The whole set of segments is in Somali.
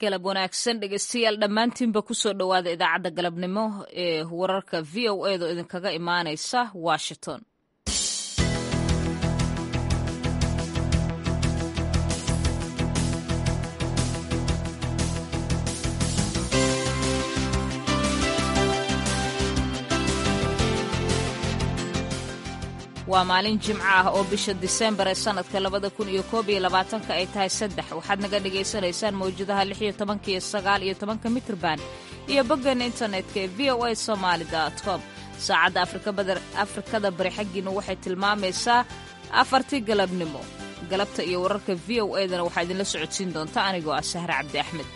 galab wanaagsan dhegeystayaal dhammaantiinba kusoo dhowaada idaacadda galabnimo ee wararka v o edo idinkaga imaanaysa washington waa maalin jimco ah oo bisha disembar ee sannadka labada kun iyo koob iyo labaatanka ay tahay saddex waxaad naga dhagaysanaysaan mawjadaha lix iyo tobanka iyo sagaal iyo tobanka mitrban iyo boggeena internetka ee v o a somaali com saacadda afrikada bari xaggiina waxay tilmaamaysaa afartii galabnimo galabta iyo wararka v o edana waxaa idinla socodsiin doonta anigoo ah sahre cabdi axmed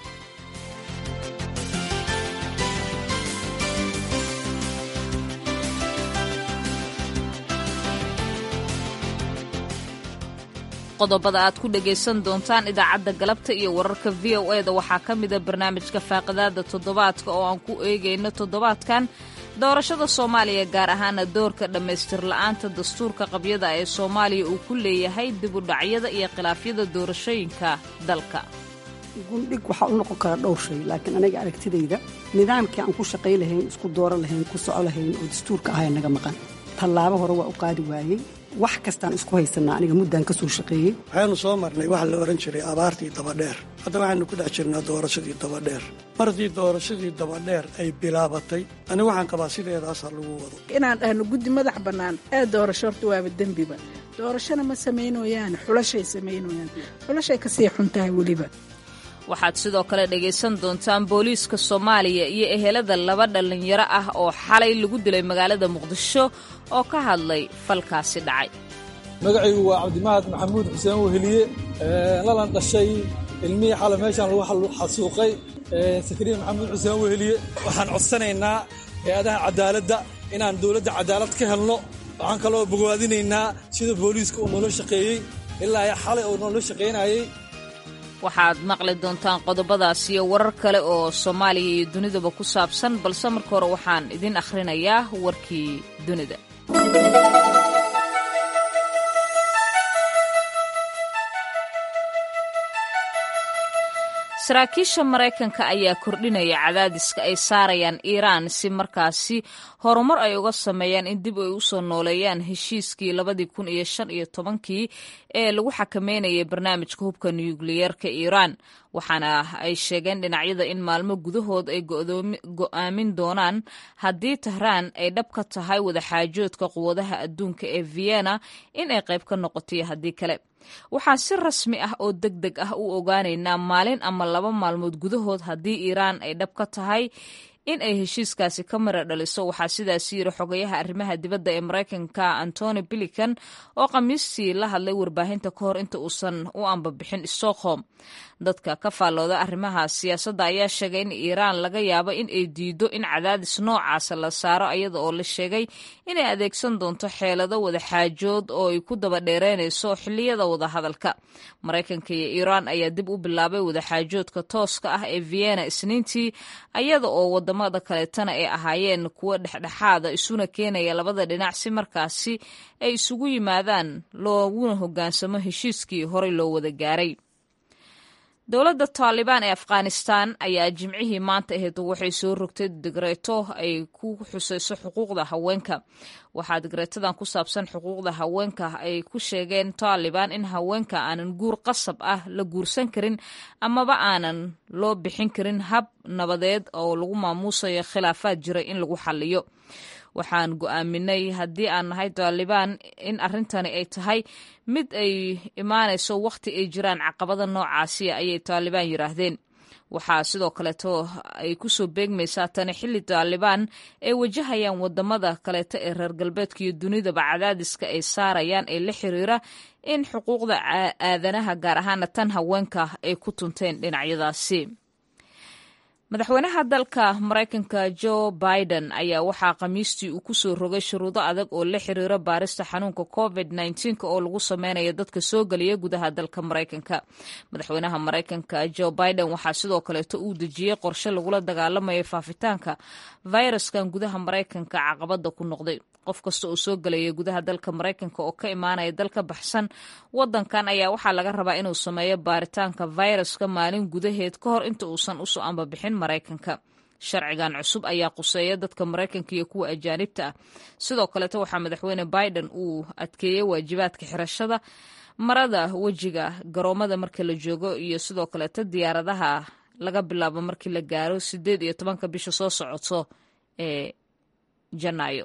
qodobada aad ku dhegaysan doontaan idaacadda galabta iyo wararka v o e da waxaa ka mida barnaamijka faaqidaada toddobaadka oo aan ku eegayno toddobaadkan doorashada soomaaliya gaar ahaana doorka dhammaystir la'aanta dastuurka qabyada ee soomaaliya uu ku leeyahay dibudhacyada iyo khilaafyada doorashooyinka dalka gundhig waxaa u noqon karaa dhowr shay laakiin aniga aragtidayda nidaamkii aan ku shaqay lahayn isku dooro lahayn ku soco lahayn oo dastuurka ahaya naga maqan tallaabo hore waa u qaadi waayey wax kastaan isku haysanaa aniga muddaan ka soo shaqeeyey waxaynu soo marnay waxa la odhan jiray abaartii dabadheer hadda waxaynu ku dhex jirnaa doorashadii dabadheer martii doorashadii dabadheer ay bilaabatay ani waxaan qabaa sideedaasa lagu wado inaan dhahno guddi madax bannaan ee doorasho horta waaba dembiba doorashona ma samaynoyaan xulashay samaynoyaan xulashay kasii xun tahay weliba waxaad sidoo kale dhegaysan doontaan booliiska soomaaliya iyo ehelada laba dhallinyaro ah oo xalay lagu dilay magaalada muqdisho oo ka hadlay falkaasi dhacay magacaygu waa cabdimahad maxamuud xuseen weheliye lalan dhashay ilmihii xalay meeshaan lagu xasuuqay sakariya maxamuud xuseen weheliye waxaan codsanaynaa hay-adaha cadaaladda inaan dowladda cadaalad ka helno waxaan kaloo bogaadinaynaa sida booliiska uu noola shaqeeyey ilaa xalay uu noola shaqaynayey waxaad maqli doontaan qodobadaas iyo warar kale oo soomaaliya iyo dunidaba ku saabsan balse marka hore waxaan idin akhrinayaa warkii dunida saraakiisha maraykanka ayaa kordhinaya cadaadiska ay saarayaan iiraan si markaasi horumar ay uga sameeyaan in dib ay u soo nooleeyaan heshiiskii labadii kun iyo shan iyo tobankii ee lagu xakameynayay barnaamijka hubka nukliyeerka iiraan waxaana ay sheegeen dhinacyada in maalmo gudahood ay go'aamin doonaan haddii tahraan ay dhab ka tahay wadaxaajoodka quwadaha adduunka ee vienna in ay qayb ka noqotoyo haddii kale waxaan si rasmi ah oo deg deg ah u ogaanaynaa maalin ama laba maalmood gudahood haddii iiraan ay dhab ka tahay in ay heshiiskaasi ka mara dhaliso waxaa sidaasi yiri xogayaha arrimaha dibadda ee maraykanka antony bilican oo khamiistii la hadlay warbaahinta ka hor inta uusan u ambabixin stockholm dadka ka faallooda arrimaha siyaasadda ayaa sheegay in iiraan laga yaabo in ay diido in cadaadis noocaasa la saaro iyada oo la sheegay inay adeegsan doonto xeelado wadaxaajood oo ay ku daba dheereynayso xilliyada wadahadalka maraykanka iyo iiraan ayaa dib u bilaabay wadaxaajoodka tooska ah ee vienna isniintii iyada oo wadamada kaleetana ay ahaayeen kuwo dhexdhexaada isuna keenaya labada dhinac si markaasi ay isugu yimaadaan looguna hogaansamo heshiiskii horey loo wada gaaray dowladda taalibaan ee afghanistan ayaa jimcihii maanta ahayd waxay soo rogtay digreeto ay ku xusayso xuquuqda haweenka waxaa digreetadan ku saabsan xuquuqda haweenka ay ku sheegeen taalibaan in haweenka aanan guur qasab ah la guursan karin amaba aanan loo bixin karin hab nabadeed oo lagu maamuusayo khilaafaad jiray in lagu xaliyo waxaan go'aaminay haddii aan nahay taalibaan in arrintani ay tahay mid ay imaanayso wakhti ay jiraan caqabada noocaasiya ayay taalibaan yidhaahdeen waxaa sidoo kaleeto ay kusoo beegmaysaa tani xilli taalibaan ay wajahayaan wadamada kaleeto ee reer galbeedka iyo dunidaba cadaadiska ay saarayaan ee la xiriira in xuquuqda aadanaha gaar ahaana tan haweenka ay ku tunteen dhinacyadaasi madaxweynaha dalka maraykanka jo biden ayaa waxaa khamiistii uu kusoo rogay shuruudo adag oo la xiriira baarista xanuunka covid nneteen oo lagu sameynayo dadka soo geliya gudaha dalka maraykanka madaxweynaha maraykanka jo biden waxaa sidoo kaleeto uu dejiyey qorshe lagula dagaalamayo faafitaanka fayraskan gudaha maraykanka caqabada ku noqday qof kasta oo soo gelaya gudaha dalka maraykanka oo ka imaanaya dal ka baxsan wadankan ayaa waxaa laga rabaa inuu sameeyo baaritaanka fayraska maalin gudaheed ka hor inta uusan usoo ambabixin maraykanka sharcigan cusub ayaa quseeya dadka maraykanka iyo kuwa ajaanibta ah sidoo kaleeto waxaa madaxweyne biden uu adkeeyey waajibaadka xirashada marada wejiga garoomada marka la joogo iyo sidoo kaleeto diyaaradaha laga bilaabo markii la gaaro sideed iyo tobanka bisha soo socoto ee janaayo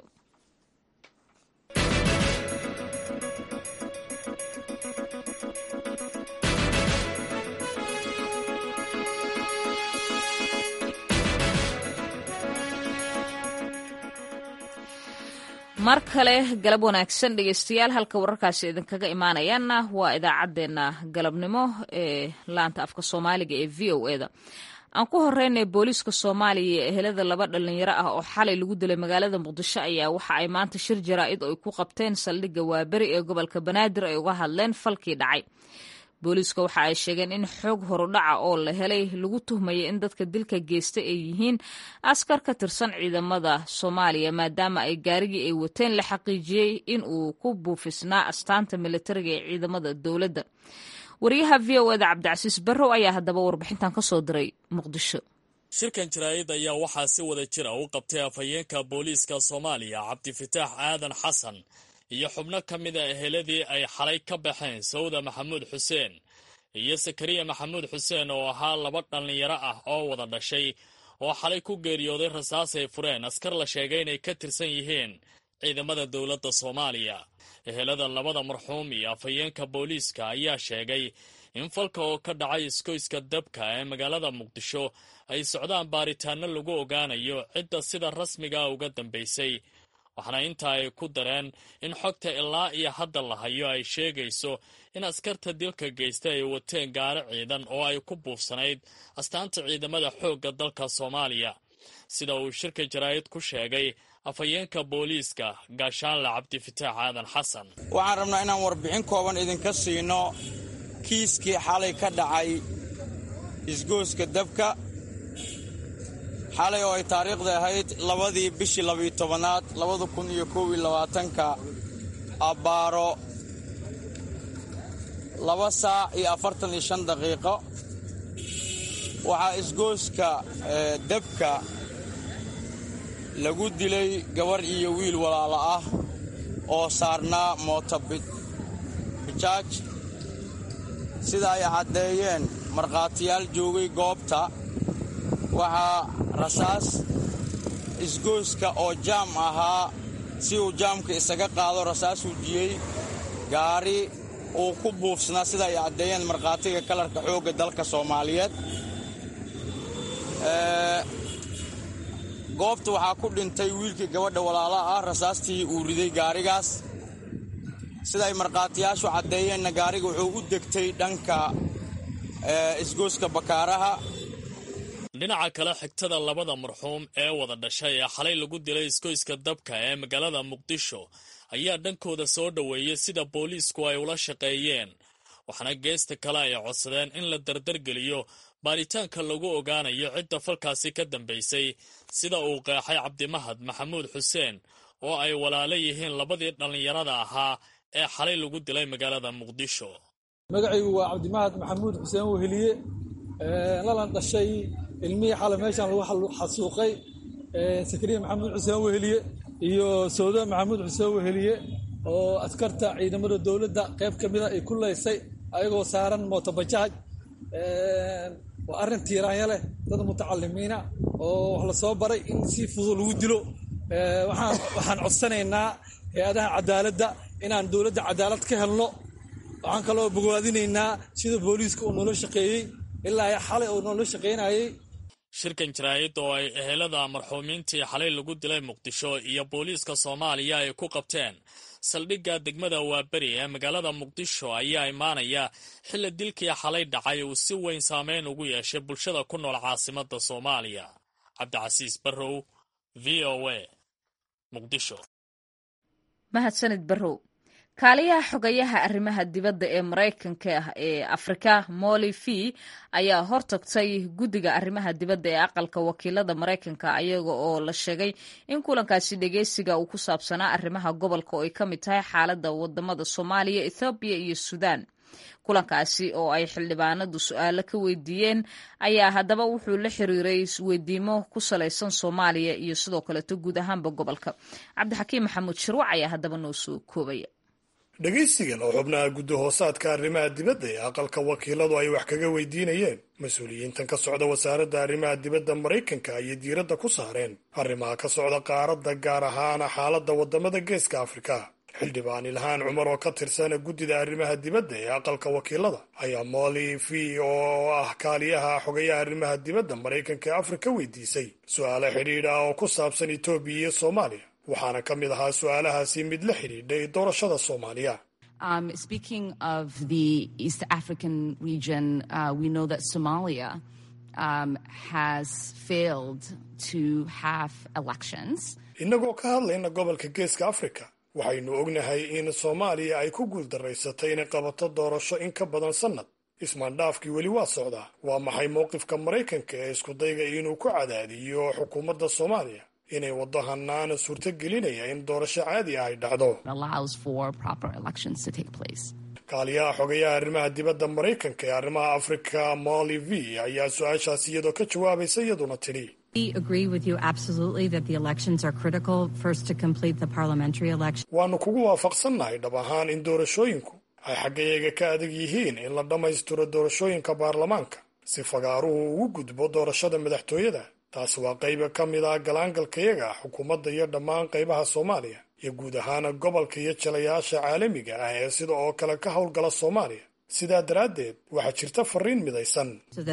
mar kale galab wanaagsan dhegeystayaal halka wararkaasi idinkaga imaanayaanna waa idaacaddeenna galabnimo ee laanta afka soomaaliga ee v o e da aan ku horeynay booliiska soomaaliya ee ehelada laba dhalinyaro ah oo xalay lagu dilay magaalada muqdisho ayaa waxa ay maanta shir jaraa'id ay ku qabteen saldhigga waaberi ee gobolka banaadir ay uga hadleen falkii dhacay booliiska waxa ay sheegeen in xoog horudhaca oo la helay lagu tuhmayay in dadka dilka geysta ay yihiin askar ka tirsan ciidamada soomaaliya maadaama ay gaarigii ay wateen la xaqiijiyey in uu ku buufisnaa astaanta militariga ee ciidamada dowladda wariyaha v o eda cabdicasiis barrow ayaa haddaba warbixintan ka soo diray muqdisho shirkan jaraa'id ayaa waxaa si wada jira u qabtay afhayeenka booliiska soomaaliya cabdifataax aadan xasan iyo xubno ka mid a eheladii ay xalay ka baxeen sawda maxamuud xuseen iyo sakariya maxamuud xuseen oo ahaa laba dhallinyaro ah oo wada dhashay oo xalay ku geeriyooday rasaas ay fureen askar la sheegay inay ka tirsan yihiin ciidamada dowladda soomaaliya ehelada labada marxuum iyo afhayeenka booliiska ayaa sheegay in falka oo ka dhacay iskoyska dabka ee magaalada muqdisho ay socdaan baaritaano lagu ogaanayo cidda sida rasmigaa uga dambaysay waxaana intaa ay ku dareen in xogta ilaa iyo hadda la hayo ay sheegayso in askarta dilka geysta ay wateen gaari ciidan oo ay ku buufsanayd astaanta ciidamada xoogga dalka soomaaliya sida uu shirka jaraa'id ku sheegay afhayeenka booliiska gaashaanle cabdifataax aadan xasan waxaan rabnaa inaan warbixin kooban idinka siino kiiskii xalay ka dhacay isgooska dabka xalay oo ay taariikhda ahayd labadii bishii labiyo tobanaad labada kun iyo kow iyo labaatanka abbaaro laba saac iyo afartan iyo shan daqiiqo waxaa isgooska dabka lagu dilay gabar iyo wiil walaalo ah oo saarnaa mootobijaaj sida ay caddeeyeen markhaatiyaal joogay goobta waxaa rasaas isgooska oo jaam ahaa si uu jaamka isaga qaado rasaas wujiyey gaari uu ku buufsanaa sida ay caddeeyeen markhaatiga kalarka xoogga dalka soomaaliyeed goobta waxaa ku dhintay wiilkii gabadha walaalaha ah rasaastii uu riday gaarigaas sida ay markhaatiyaashu caddeeyeenna gaariga wuxuu u degtay dhanka isgooska bakaaraha dhinaca kale xigtada labada marxuum ee wada dhashay ee xalay lagu dilay iskoyska dabka ee magaalada muqdisho ayaa dhankooda soo dhoweeyey sida booliisku ay ula shaqeeyeen waxaana geesta kale ay codsadeen in la dardargeliyo baaritaanka lagu ogaanayo cidda falkaasi ka dambaysay sida uu qeexay cabdimahad maxamuud xuseen oo ay walaalo yihiin labadii dhallinyarada ahaa ee xalay lagu dilay magaalada muqdisho magacaygu waa cabdimahad maxamuud xuseen weheliye lalan dhashay ilmihii xale meeshaan lagu xasuuqay sakariya maxamuud xuseen weheliye iyo sawda maxamuud xuseen weheliye oo askarta ciidamada dowladda qayb ka mida ay ku leysay ayagoo saaran mootobajaaj waa arrin tiiraanya leh dad mutacalimiina oo wax la soo baray in si fudud lagu dilo waxaan codsanaynaa hay-adaha cadaaladda inaan dowladda cadaalad ka helno waxaan kaloo bogaadinaynaa sida booliiska uu noola shaqeeyey ilaa xalay uu noola shaqaynayey shirkan jaraa'id oo ay ehelada marxuumiintii xalay lagu dilay muqdisho iyo booliiska soomaaliya ay ku qabteen saldhigga degmada waaberi ee magaalada muqdisho ayaa imaanaya xilli dilkii xalay dhacay uu si weyn saameyn ugu yeeshay bulshada ku nool caasimadda soomaaliya cabdicasiis barrow v o a muqdisho mahadsanid barrow kaaliyaha xogayaha arrimaha dibadda ee maraykanka ah ee afrika molly v ayaa hortagtay guddiga arrimaha dibadda ee aqalka wakiilada maraykanka ayaga oo la sheegay in kulankaasi dhegeysiga uu ku saabsanaa arrimaha gobolka oo ay ka mid tahay xaaladda wadamada soomaaliya ethoobiya iyo suudaan kulankaasi oo ay xildhibaanadu su-aalo ka weydiiyeen ayaa haddaba wuxuu la xiriiray weydiimo ku salaysan soomaaliya iyo sidoo kaleeto guud ahaanba gobolka cabdixakiim maxamuud shirwac ayaa haddaba noo soo koobaya dhegaysigan oo xubnaha guddi hoosaadka arrimaha dibadda ee aqalka wakiiladu ay wax kaga weydiinayeen mas-uuliyiintan ka socda wasaaradda arrimaha dibadda maraykanka ayay diiradda ku saareen arrimaha ka socda qaaradda gaar ahaana xaaladda waddamada geeska afrika xildhibaan ilhaan cumar oo ka tirsan guddida arrimaha dibadda ee aqalka wakiilada ayaa molly v oo ah kaaliyaha xogayaha arrimaha dibadda maraykanka ee afrika weydiisay su-aalo xidhiidh ah oo ku saabsan etoobiya iyo soomaaliya waxaana ka mid ahaa su-aalahaasi mid la xidhiidhay doorashada soomaaliya Um, speaking of the East African region, uh, we know that Somalia um, has failed to have elections. innagoo ka hadlayna gobolka geeska afrika waxaynu ognahay in soomaaliya ay ku guuldaraysatay inay qabato doorasho in ka badan sannad ismaandhaafkii weli waa socdaa waa maxay mowqifka maraykanka ee iskudayga inuu ku cadaadiyo xukuumadda soomaaliya inay waddo hanaana suurto gelinaya in doorasho caadi ah ay dhacdo kaaliyaha xogayaha arrimaha dibadda maraykanka ee arrimaha afrika molly v ayaa su-aashaas iyadoo ka jawaabaysa iyaduna tidhi waannu kugu waafaqsannahay dhab ahaan in doorashooyinku ay xaggayaga ka adag yihiin in la dhammaystiro doorashooyinka baarlamaanka si fagaaruhu ugu gudbo doorashada madaxtooyada taasi waa qayba ka mid ah galaangalkayaga xukuumadda iyo dhammaan qaybaha soomaaliya iyo guud ahaana gobolka iyo jalayaasha caalamiga ah ee sida oo kale ka howlgala soomaaliya sidaa daraaddeed waxaa jirta fariin midaysan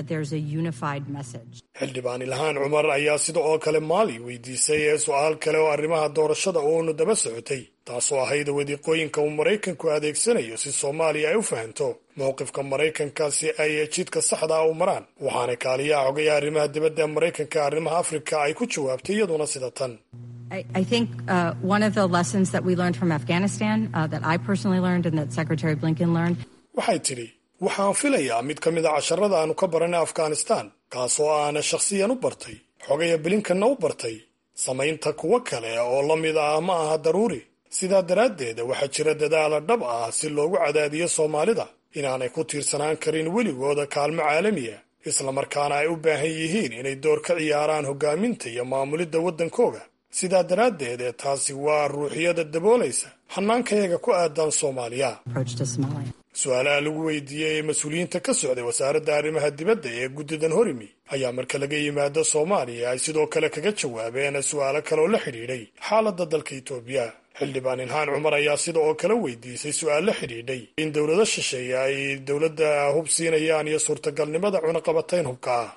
xildhibaan ilhaan cumar ayaa sida oo kale maali weydiisay ee su-aal kale oo arrimaha doorashada uunu daba socotay taasoo ahayd wadiiqooyinka uu maraykanku adeegsanayo si soomaaliya ay u fahanto mowqifka maraykanka si ay jidka saxda ah u maraan waxaana kaaliyaha xogayaha arrimaha dibadda maraykanka arrimaha afrika ay ku jawaabtay iyaduna sida tan I think uh, one of the lessons that we learned from Afghanistan, uh, that I personally learned and that Secretary Blinken learned. waxay tidhi waxaan filayaa mid ka mid a casharada aanu ka baranay afghanistan kaasoo aana shakhsiyan u bartay xogaya bilinkanna u bartay samaynta kuwo kale oo la mid ah ma aha daruuri sidaa daraaddeed waxaa jira dadaala dhab ah si loogu cadaadiyo soomaalida inaanay ku tiirsanaan karin weligooda kaalmo caalamiya islamarkaana ay u baahan yihiin inay door ka ciyaaraan hoggaaminta iyo maamulidda waddankooga sidaa daraaddeed ee taasi waa ruuxiyada daboolaysa hannaankayaga ku aadan soomaaliya su-aalaha lagu weydiiyey ee mas-uuliyiinta ka socday wasaaradda arrimaha dibadda ee guddidan horimi ayaa marka laga yimaado soomaaliya ay sidoo kale kaga jawaabeen su-aalo kale oo la xidhiidhay xaaladda dalka itoobiya xildhibaan ilhaan cumar ayaa sida oo kale weydiisay su-aal la xidhiidhay in dowlado shisheeye ay dowladda hub siinayaan iyo suurtagalnimada cunaqabatayn hubka ah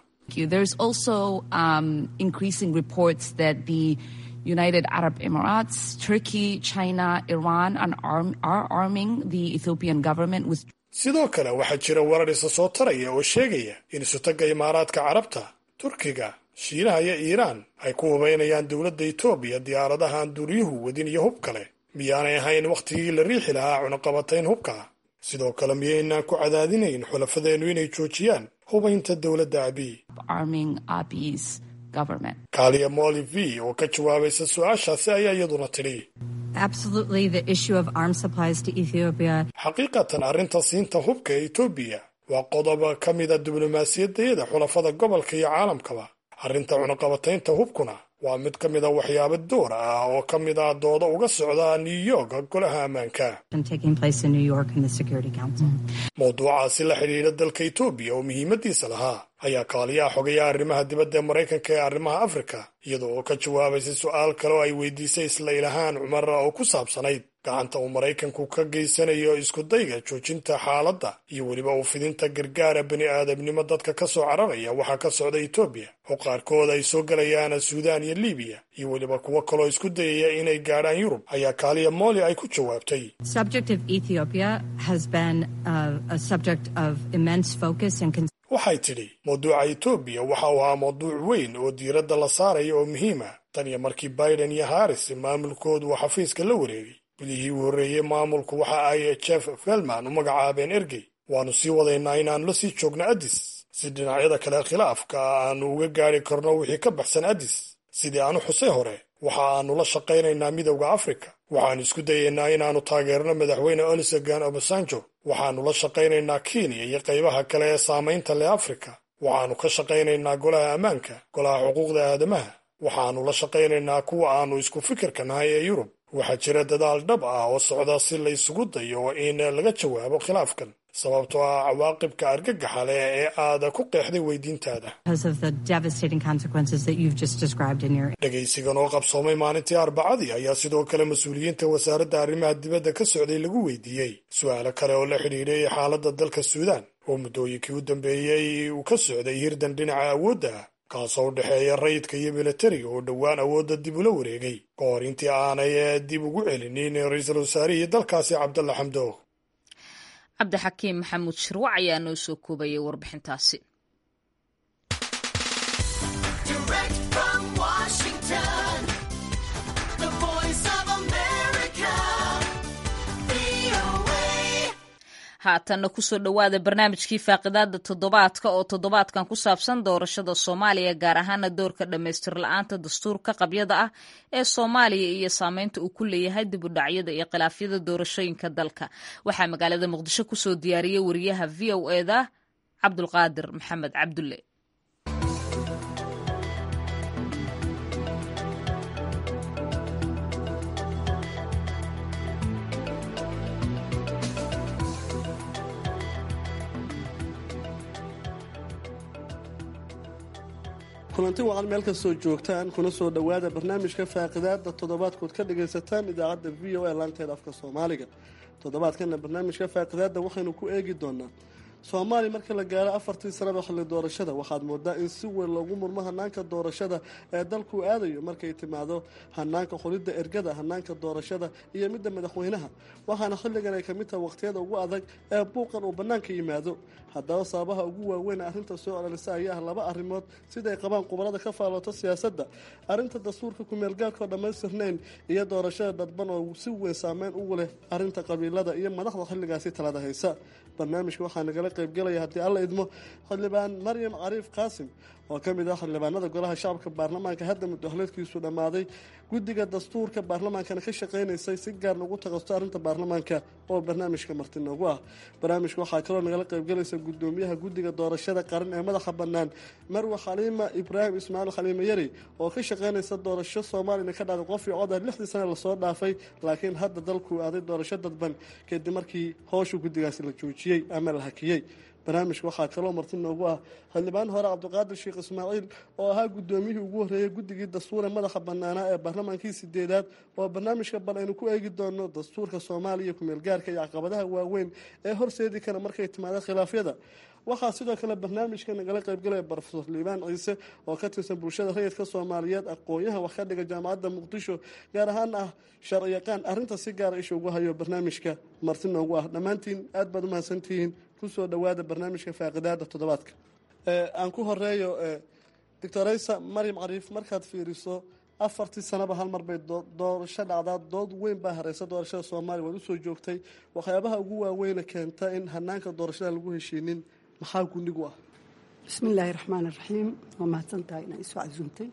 United Arab Emirates, Turkey, China, Iran and arm, are arming the Ethiopian government with sidoo kale waxaa jira warar isa soo taraya oo sheegaya in isutagga imaaraadka carabta turkiga shiinaha iyo iiraan ay ku hubaynayaan dowladda etoobiya diyaaradaha aan duuriyuhu wadin iyo hub kale miyaanay ahayn wakhtigii la riixi lahaa cunaqabatayn hubka sidoo kale miyaynaan ku cadaadinayn xulafadeennu inay joojiyaan hubaynta dowladda abiy kaaliya molly v oo ka jawaabaysa su-aashaasi ayaa iyaduna tidhi xaqiiqatan arrinta siinta hubka ee etoobiya waa qodob ka mida diblomaasiyaddayada xulafada gobolka iyo caalamkaba arrinta cunaqabataynta hubkuna waa mid ka mida waxyaabo door ah oo ka mid ah dooda uga socda new york golaha ammaanka mowduucaasi la xidhiidha dalka etoobiya oo muhiimadiisa lahaa ayaa kaaliyaha xogayaha arrimaha dibadda ee maraykanka ee arrimaha afrika iyada oo ka jawaabaysay su-aal kale oo ay weydiisay isla ilahaan cumar oo ku saabsanayd gacanta uu maraykanku ka geysanayo iskudayga joojinta xaaladda iyo weliba u fidinta gargaara bini aadamnimo dadka ka soo cararaya waxaa ka socda etoobiya oo qaarkood ay soo gelayaan suudaan iyo libiya iyo weliba kuwo kaloo isku dayaya inay gaadhaan yurub ayaa kaaliya mooli ay ku jawaabtay waxay tidhi mawduuca etoobiya waxa uu ahaa mawduuc weyn oo diiradda la saaraya oo muhiima tan iyo markii biden iyo haris maamulkoodu uu xafiiska la wareegay bilihii uu horreeyey maamulku waxa ay jeff felman u magacaabeen ergey waannu sii wadaynaa inaannu la sii joogno addis si dhinacyada kale khilaafka aannu uga gaadhi karno wixii ka baxsan addis sidii aanu xusay hore waxa aannu la shaqaynaynaa midowda afrika waxaannu isku dayaynaa inaannu taageerno madaxweyne olusegan obasanjo waxaannu la shaqaynaynaa kenya iyo qaybaha kale ee saamaynta leh afrika waxaannu ka shaqaynaynaa golaha ammaanka golaha xuquuqda aadamaha waxaannu la shaqaynaynaa kuwa aannu isku fikirka nahay ee yurub waxaa jira dadaal dhab ah oo socda si la isugu dayo in laga jawaabo khilaafkan sababtoo ah cawaaqibka argagaxa leh ee aad ku qeexday weydiintaada dhegaysigan oo qabsoomay maalintii arbacadii ayaa sidoo kale mas-uuliyiinta wasaaradda arrimaha dibadda ka socday lagu weydiiyey su-aalo kale oo la xidhiidhay xaaladda dalka suudaan oo muddooyinkii u dambeeyey uu ka socday hirdan dhinaca awoodda ah kaasoo u dhexeeya rayidka iyo milatariga oo dhowaan awoodda dib ula wareegay ka hor intii aanay dib ugu celinin ra-iisul wasaarihii dalkaasi cabdalla xamdoog cabdixakiim maxamuud shirwac ayaa noo soo koobayay warbixintaasi haatanna kusoo dhowaada barnaamijkii faaqidaada toddobaadka oo toddobaadkan ku saabsan doorashada soomaaliya gaar ahaana doorka dhammaystir la-aanta dastuurka qabyada ah ee soomaaliya iyo saameynta uu ku leeyahay dib u dhacyada iyo khilaafyada doorashooyinka dalka waxaa magaalada muqdisho kusoo diyaariyey wariyaha v o eda cabdulqaadir maxamed cabdulle kulanti wacan meel kastoo joogtaan kuna soo dhowaada barnaamijka faaqidaada toddobaadkood ka dhagaysataan idaacadda v o a laanteeda afka soomaaliga toddobaadkana barnaamijka faaqidaada waxaynu ku eegi doonaa soomaaliya marka la gaaro afartii sanaba xilli doorashada waxaad moodaa in si weyn loogu murmo hanaanka doorashada ee dalku aadayo markay timaado hanaanka qolidda ergada hanaanka doorashada iyo midda madaxweynaha waxaana xilligan ay kamid tahay waqhtiyada ugu adag ee buuqan uu bannaanka yimaado haddaba sababaha ugu waaweyn arrinta soo celisa ayaa ah laba arrimood siday qabaan khubarada ka faallooto siyaasadda arrinta dastuurka kumeelgaarkaoo dhammaystirnayn iyo doorashada dadban oo si weyn saameyn ugu leh arrinta qabiilada iyo madaxda xilligaasi talada haysa barnaamijka waxaa nagala qaybgelaya haddii alla idmo xildhibaan maryam cariif qaasim oo ka mid ah xildhibaanada golaha shacabka baarlamaanka hadda muddohleedkiisu dhammaaday guddiga dastuurka baarlamaankana ka shaqaynaysay si gaar lagu taqasto arrinta baarlamaanka oo barnaamijka marti noogu ah barnaamijka waxaa kaloo nagala qaybgelaysa gudoomiyaha guddiga doorashada qaran ee madaxa bannaan marwe xaliima ibraahim ismaaciil xaliime yari oo ka shaqaynaysa doorasho soomaaliyana ka dhacday qof iyo codar lixdii sane lasoo dhaafay laakiin hadda dalku aaday doorasho dadban kadib markii howsha guddigaasi la joojiyey ama la hakiyey barnaamijka waxaa kaloo marti noogu ah xildhibaan hore cabdiqaadir sheekh ismaaciil oo ahaa guddoomiyihii ugu horreeyey guddigii dastuure madaxa bannaanaa ee baarlamaankii sideedaad oo barnaamijka bal aynu ku eegi doono dastuurka soomaaliya kumeelgaarka iyo caqabadaha waaweyn ee horseedi kara markay timaado khilaafyada waxaa sidoo kale barnaamijka nagala qaybgalaya brofesor liibaan ciise oo ka tirsan bulshada rayidka soomaaliyeed aqoon-yahan wax ka dhiga jaamacadda muqdisho gaar ahaan ah sharciyaqaan arrinta si gaara isha ugu hayo barnaamijka marti noogu ah dhammaantiin aad baad umahadsantihiin kusoo dhowaada barnaamijka faaqidaada toddobaadka aan ku horeeyo doctoraysa maryam cariif markaad fiiriso afartii sanaba hal mar bay doorasho dhacdaa dood weyn baa hareysa doorashada soomaaliya waad usoo joogtay waxyaabaha ugu waaweyna keenta in hanaanka doorashada lagu heshiinin maxaa gunigu ah bismillaahi raxmaan iraxiim waa mahadsantahay inaa isoo casuumtay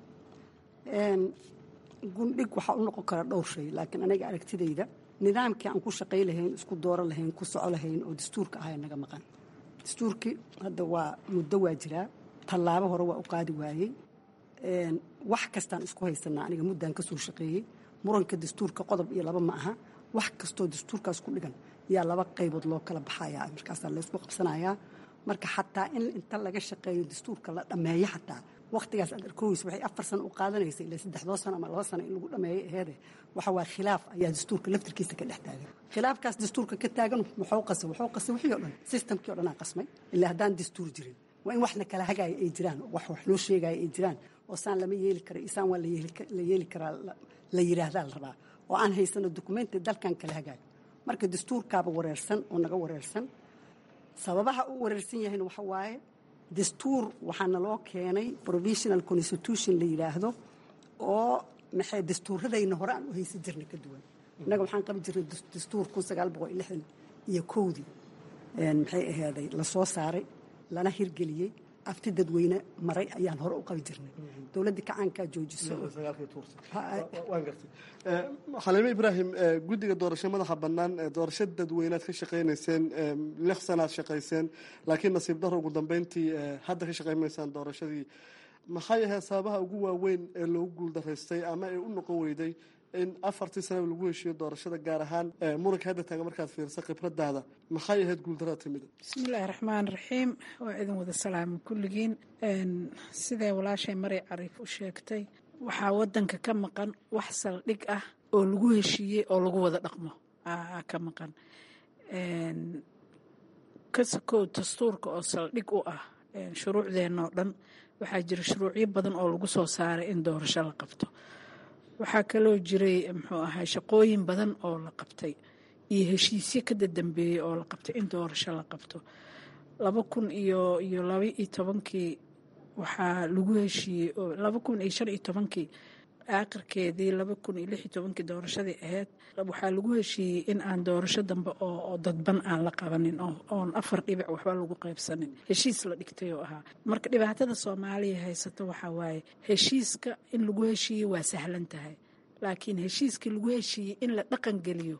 gundhig waxaa u noqon kara dhowr shay laakiin aniga aragtidayda nidaamkii aan ku shaqay lahayn isku dooro lahayn ku soco lahayn oo dastuurka ahaa naga maqan dastuurkii hadda waa muddo waa jiraa tallaabo hore waa u qaadi waayey wax kastaan isku haysanaa aniga muddaan ka soo shaqeeyey muranka dastuurka qodob iyo laba ma aha wax kastoo dastuurkaas ku dhigan yaa laba qaybood loo kala baxayaa markaasaa laysku qabsanayaa marka xataa in inta laga shaqeeyo dastuurka la dhammeeyo xataa wakhtigaas aad arkooysa waxay afar sano u qaadanaysa ilaa saddexdoo sano ama laba sano in lagu dhameeyo aheede waxa waa khilaaf ayaa dastuurka laftirkiisa ka dhex taagan khilaafkaas dastuurka ka taagan muxuu qasay wuxuu qasay wixii o dhan systemkii o dhan aa qasmay ilaa haddaan dastuur jirin waa in wax la kala hagaaya ay jiraan wax wax loo sheegaya ay jiraan oo saan lama yeeli kara isaan waa la yeeli karaa la yidhaahdaa la rabaa oo aan haysano dokumenti dalkan kala hagaayo marka dastuurkaaba wareersan oo naga wareersan sababaha u wareersan yahayna waxa waaye dastuur waxaana loo keenay provisional constitution la yidhaahdo oo maxay dastuuradayna hore aan u haysan jirnay ka duwan innaga waxaan qabi jirnay dastuur kun sagaal boqol iyo lixdan iyo kowdii maxay ahaaday lasoo saaray lana hirgeliyey afti dadweyne maray ayaan hore u qabi jirnay dowladdii kacaankaa joojiso xaliime ibraahim guddiga doorasho madaxa bannaan doorasho dadweynead ka shaqaynayseen lix sanaad shaqayseen laakiin nasiib daro ugu dambeyntii hadda ka shaqaymaysaan doorashadii maxay ahayd sababaha ugu waaweyn ee loogu guuldaraystay ama ee u noqon weyday in afartii sanaba lagu heshiiyo doorashada gaar ahaan muranka hadda taaga markaad fiirsa khibradaada maxay ahayd guuldarada timida bismillaahi raxmaan raxiim waa idin wada salaama kulligiin sidee walaashay maray cariif u sheegtay waxaa wadanka ka maqan wax saldhig ah oo lagu heshiiyey oo lagu wada dhaqmo ka maqan kasakow dastuurka oo saldhig u ah shuruucdeenoo dhan waxaa jira shuruucyo badan oo lagu soo saaray in doorasho la qabto waxaa kaloo jiray muxuu ahay shaqooyin badan oo la qabtay iyo heshiisyo ka dadambeeyey oo la qabtay in doorasho la qabto laba kun iyo iyo laba iyo tobankii waxaa lagu heshiiyey oo laba kun iyo shan iyo tobankii aakhirkeedii laba kun iyo lix iyo tobankii doorashadii ahayd waxaa lagu heshiiyey in aan doorasho dambe oo dadban aan la qabanin oon afar dhibic waxba lagu qaybsanin heshiis la dhigtay oo ahaa marka dhibaatada soomaaliya haysato waxaa waaye heshiiska in lagu heshiiyey waa sahlan tahay laakiin heshiiskii lagu heshiiyey in la dhaqan geliyo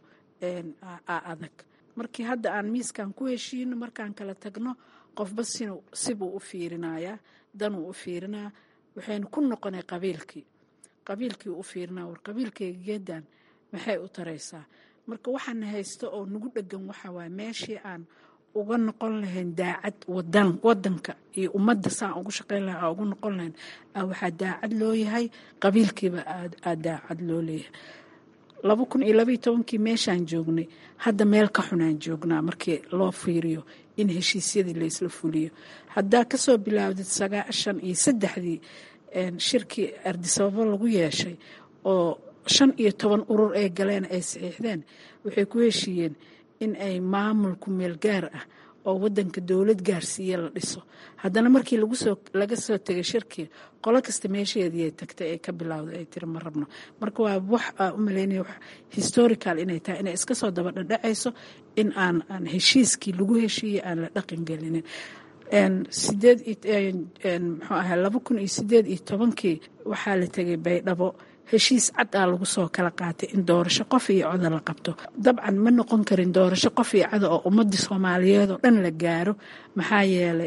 aa adag markii hadda aan miiskan ku heshiino markaan kala tagno qofba sibuu u fiirinayaa danuu u fiirinaa waxaynu ku noqonay qabiilkii qabiilkii u fiirinaa war qabiilkayga geedan maxay u taraysaa marka waxaana haysto oo nagu dhegan waxaa waaye meeshii aan uga noqon lahayn daacad wadan wadanka iyo ummadda saan ugu shaqayn laha ugu noqon lahayn waxaa daacad loo yahay qabiilkiiba aa daacad loo leeyahay laba kun iyo labaiyo tobankii meeshaan joognay hadda meel ka xunaan joognaa markii loo fiiriyo in heshiisyadii laysla fuliyo haddaa kasoo bilaawdid sagaashan iyo saddexdii shirkii ardisababo lagu yeeshay oo shan iyo toban urur ay galeen ay saxiixdeen waxay ku heshiiyeen in ay maamulku meel gaar ah oo wadanka dowlad gaarsiiya la dhiso haddana markii laga soo tegay shirkii qolo kasta meesheedii ay tagtay ay ka bilowday ay tiri ma rabno marka waa wax aa u malaynaya historical inay tahay inay iska soo daba dhadhacayso in aan aan heshiiskii lagu heshiiyey aan la dhaqan gelinin sideed muxuu ahaa laba kun iyo sideed iyo tobankii waxaa la tegay baydhabo heshiis cad aa lagu soo kala qaatay in doorasho qof iyo coda la qabto dabcan ma noqon karin doorasho qof iyo cada oo ummadii soomaaliyeed oo dhan la gaaro maxaa yeelay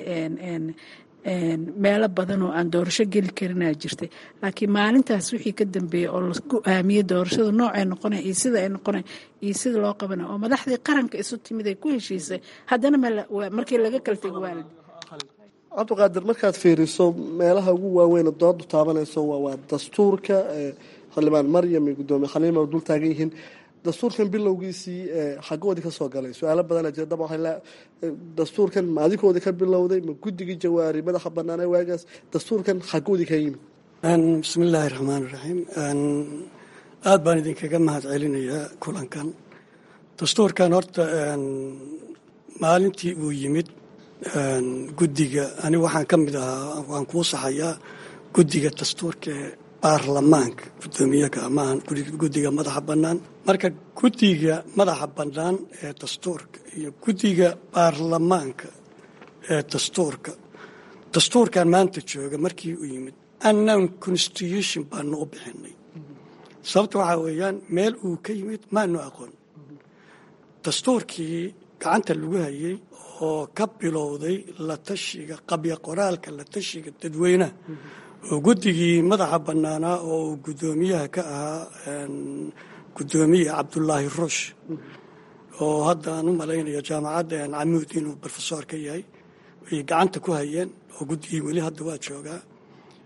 meelo badan oo aan doorasho geli karinaa jirtay laakiin maalintaas wixii ka dambeeyey oo la go-aamiyey doorashada noocay noqona iyo sida ay noqona iyo sida loo qabana oo madaxdii qaranka isu timid ay ku heshiisay haddana markii laga kala tego waalid cabdiqaadir markaad fiiriso meelaha ugu waaweyn doodu taabanayso waa dastuurka xildhibaan maryam iyo gudoomiye khaliima dul taagan yihiin dastuurkan bilowgiisii xagoodii ka soo galay su-aalo badana jira daba dastuurkan ma adikoodii ka bilowday ma guddigii jawaari madaxa banaanee waagaas dastuurkan xagoodii ka yimid bismi illaahi raxmaan raxiim aada baan idinkaga mahad celinayaa kulankan dastuurkan horta maalintii uu yimid guddiga ani waxaan ka mid ahaa waan kuu saxayaa guddiga dastuurka ee baarlamaanka guddoomiyaga maahan guddiga madaxa bannaan marka guddiga madaxa bannaan ee dastuurka iyo guddiga baarlamaanka ee dastuurka dastuurkan maanta jooga markii uu yimid annan constitution baanu u bixinay sababta waxaa weeyaan meel uu ka yimid maanu aqoon dastuurkii gacanta lagu hayay oo ka bilowday la tashiga qabya qoraalka la tashiga dadweynaha oo guddigii madaxa bannaanaa oo uu guddoomiyaha ka ahaa guddoomiye cabdulaahi ruush oo hadda aan u malaynaya jaamacadda camuud inuu brofesor ka yahay ay gacanta ku hayeen oo guddigii weli hadda waa joogaa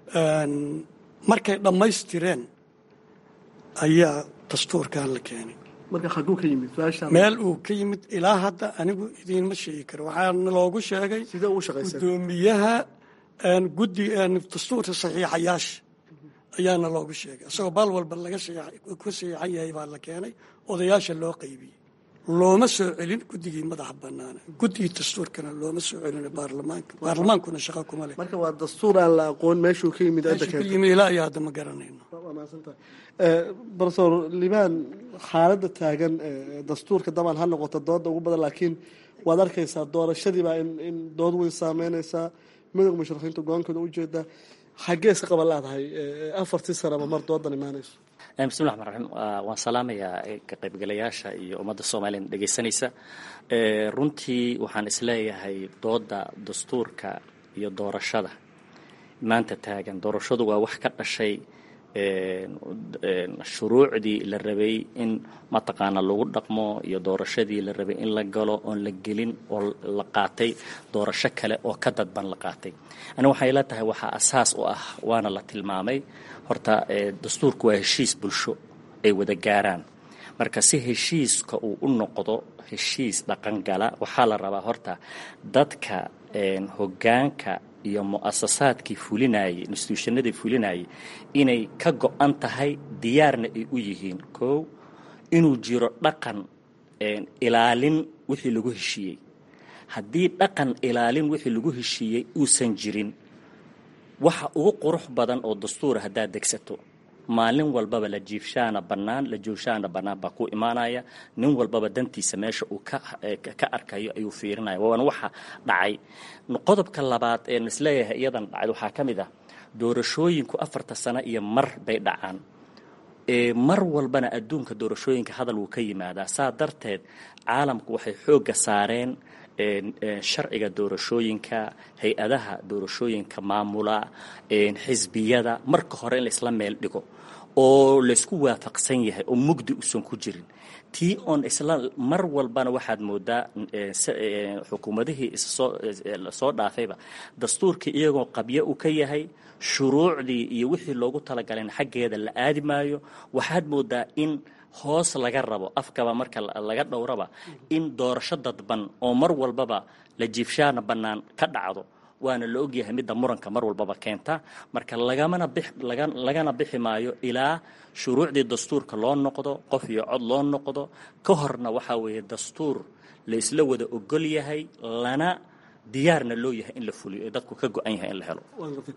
markay dhammaystireen ayaa dastuurkan la keenay marka xaguu ka yimid meel uu ka yimid ilaa hadda anigu idiinma sheegi karo waxaana loogu sheegay sidee ugu shaqaysa gudoomiyaha guddi dastuurka saxiixayaasha ayaana loogu sheegay isagoo baal walba laga ku saxiixan yahay baa la keenay odayaasha loo qaybiyey looma soo celin guddigii madaxa banaana guddigii dastuurkana looma soo celin baarlamaanka baarlamaankuna shaqa kuma leh marka waa dastuur aan la aqoon meeshuu ka yimid meeshuu ka yimid ilaa iyo hadda ma garanayno brofesor libaan xaaladda taagan dastuurka dabcan ha noqoto dooda ugu badan laakiin waad arkaysaa doorashadiibaa in dood weyn saameynaysaa midowga musharaxiinta go-aankooda ujeeda xaggee iska qaban laadahay afartii sanaba mar doodan imaanayso bismillahi raxmaan raxiim waan salaamayaa ka qaybgalayaasha iyo ummadda soomaaliya dhegaysanaysa runtii waxaan isleeyahay dooda dastuurka iyo doorashada maanta taagan doorashadu waa wax ka dhashay shuruucdii la rabay in mataqaana lagu dhaqmo iyo doorashadii la rabay in la galo oon la gelin oo la qaatay doorasho kale oo ka dadban la qaatay aniga waxay la tahay waxaa asaas u ah waana la tilmaamay horta dastuurku waa heshiis bulsho ay wada gaaraan marka si heshiiska uu u noqdo heshiis dhaqangala waxaa la rabaa horta dadka hoggaanka iyo mu'asasaadkii fulinayay instituushannadii fulinayay inay ka go-an tahay diyaarna ay u yihiin kow inuu jiro dhaqan ilaalin wixii lagu heshiiyey haddii dhaqan ilaalin wixii lagu heshiiyey uusan jirin waxa ugu qurux badan oo dastuura haddaad degsato maalin walbaba la jiifshaana bannaan la jooshaana bannaan baa ku imaanaya nin walbaba dantiisa meesha uu ka arkayo ayuu fiirinaya waana waxa dhacay qodobka labaad ee isleeyahay iyadan dhacay waxaa ka mid ah doorashooyinku afarta sano iyo mar bay dhacaan mar walbana adduunka doorashooyinka hadal wuu ka yimaadaa saa darteed caalamku waxay xoogga saareen sharciga doorashooyinka hay-adaha doorashooyinka maamula xisbiyada marka hore in laisla meel dhigo oo laysku waafaqsan yahay oo mugdi usan ku jirin tii oon isla mar walbana waxaad moodaa xukuumadihii soo dhaafayba dastuurkii iyagoo qabyo u ka yahay shuruucdii iyo wixii loogu talagalayna xaggeeda la aadi maayo waxaad moodaa in hoos laga rabo afkaba marka laga dhowraba in doorasho dadban oo mar walbaba la jiifshaana bannaan ka dhacdo waana la ogyahay midda muranka mar walbaba keenta marka lagamana lagana bixi maayo ilaa shuruucdii dastuurka loo noqdo qof iyo cod loo noqdo ka horna waxaa weeye dastuur la isla wada ogol yahay lana diyaarna loo yahay in la fuliyo ee dadku ka go-an yahay in la helo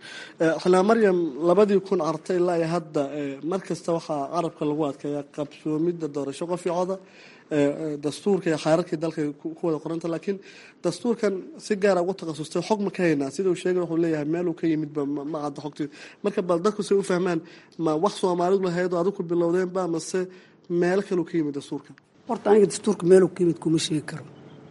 xanaa maryam labadii kun cartay ilaa iyo hadda mar kasta waxaa carabka lagu adkeeyaa qabsoomidda doorasho qof iyo coda dastuurka iyo xaararkii dalka ku wada qoranta laakiin dastuurkan si gaara ugu takhasustay xog ma ka haynaa sida uu sheegay wuxuu leeyahay meel uu ka yimidba ma cadda xogtii marka bal dadku say u fahmaan ma wax soomaalidu lahayd oo adigu ku bilowdeenba mase meel kaleu ka yimid dastuurkan horta aniga dastuurka meeluu ka yimid kuma sheegi karo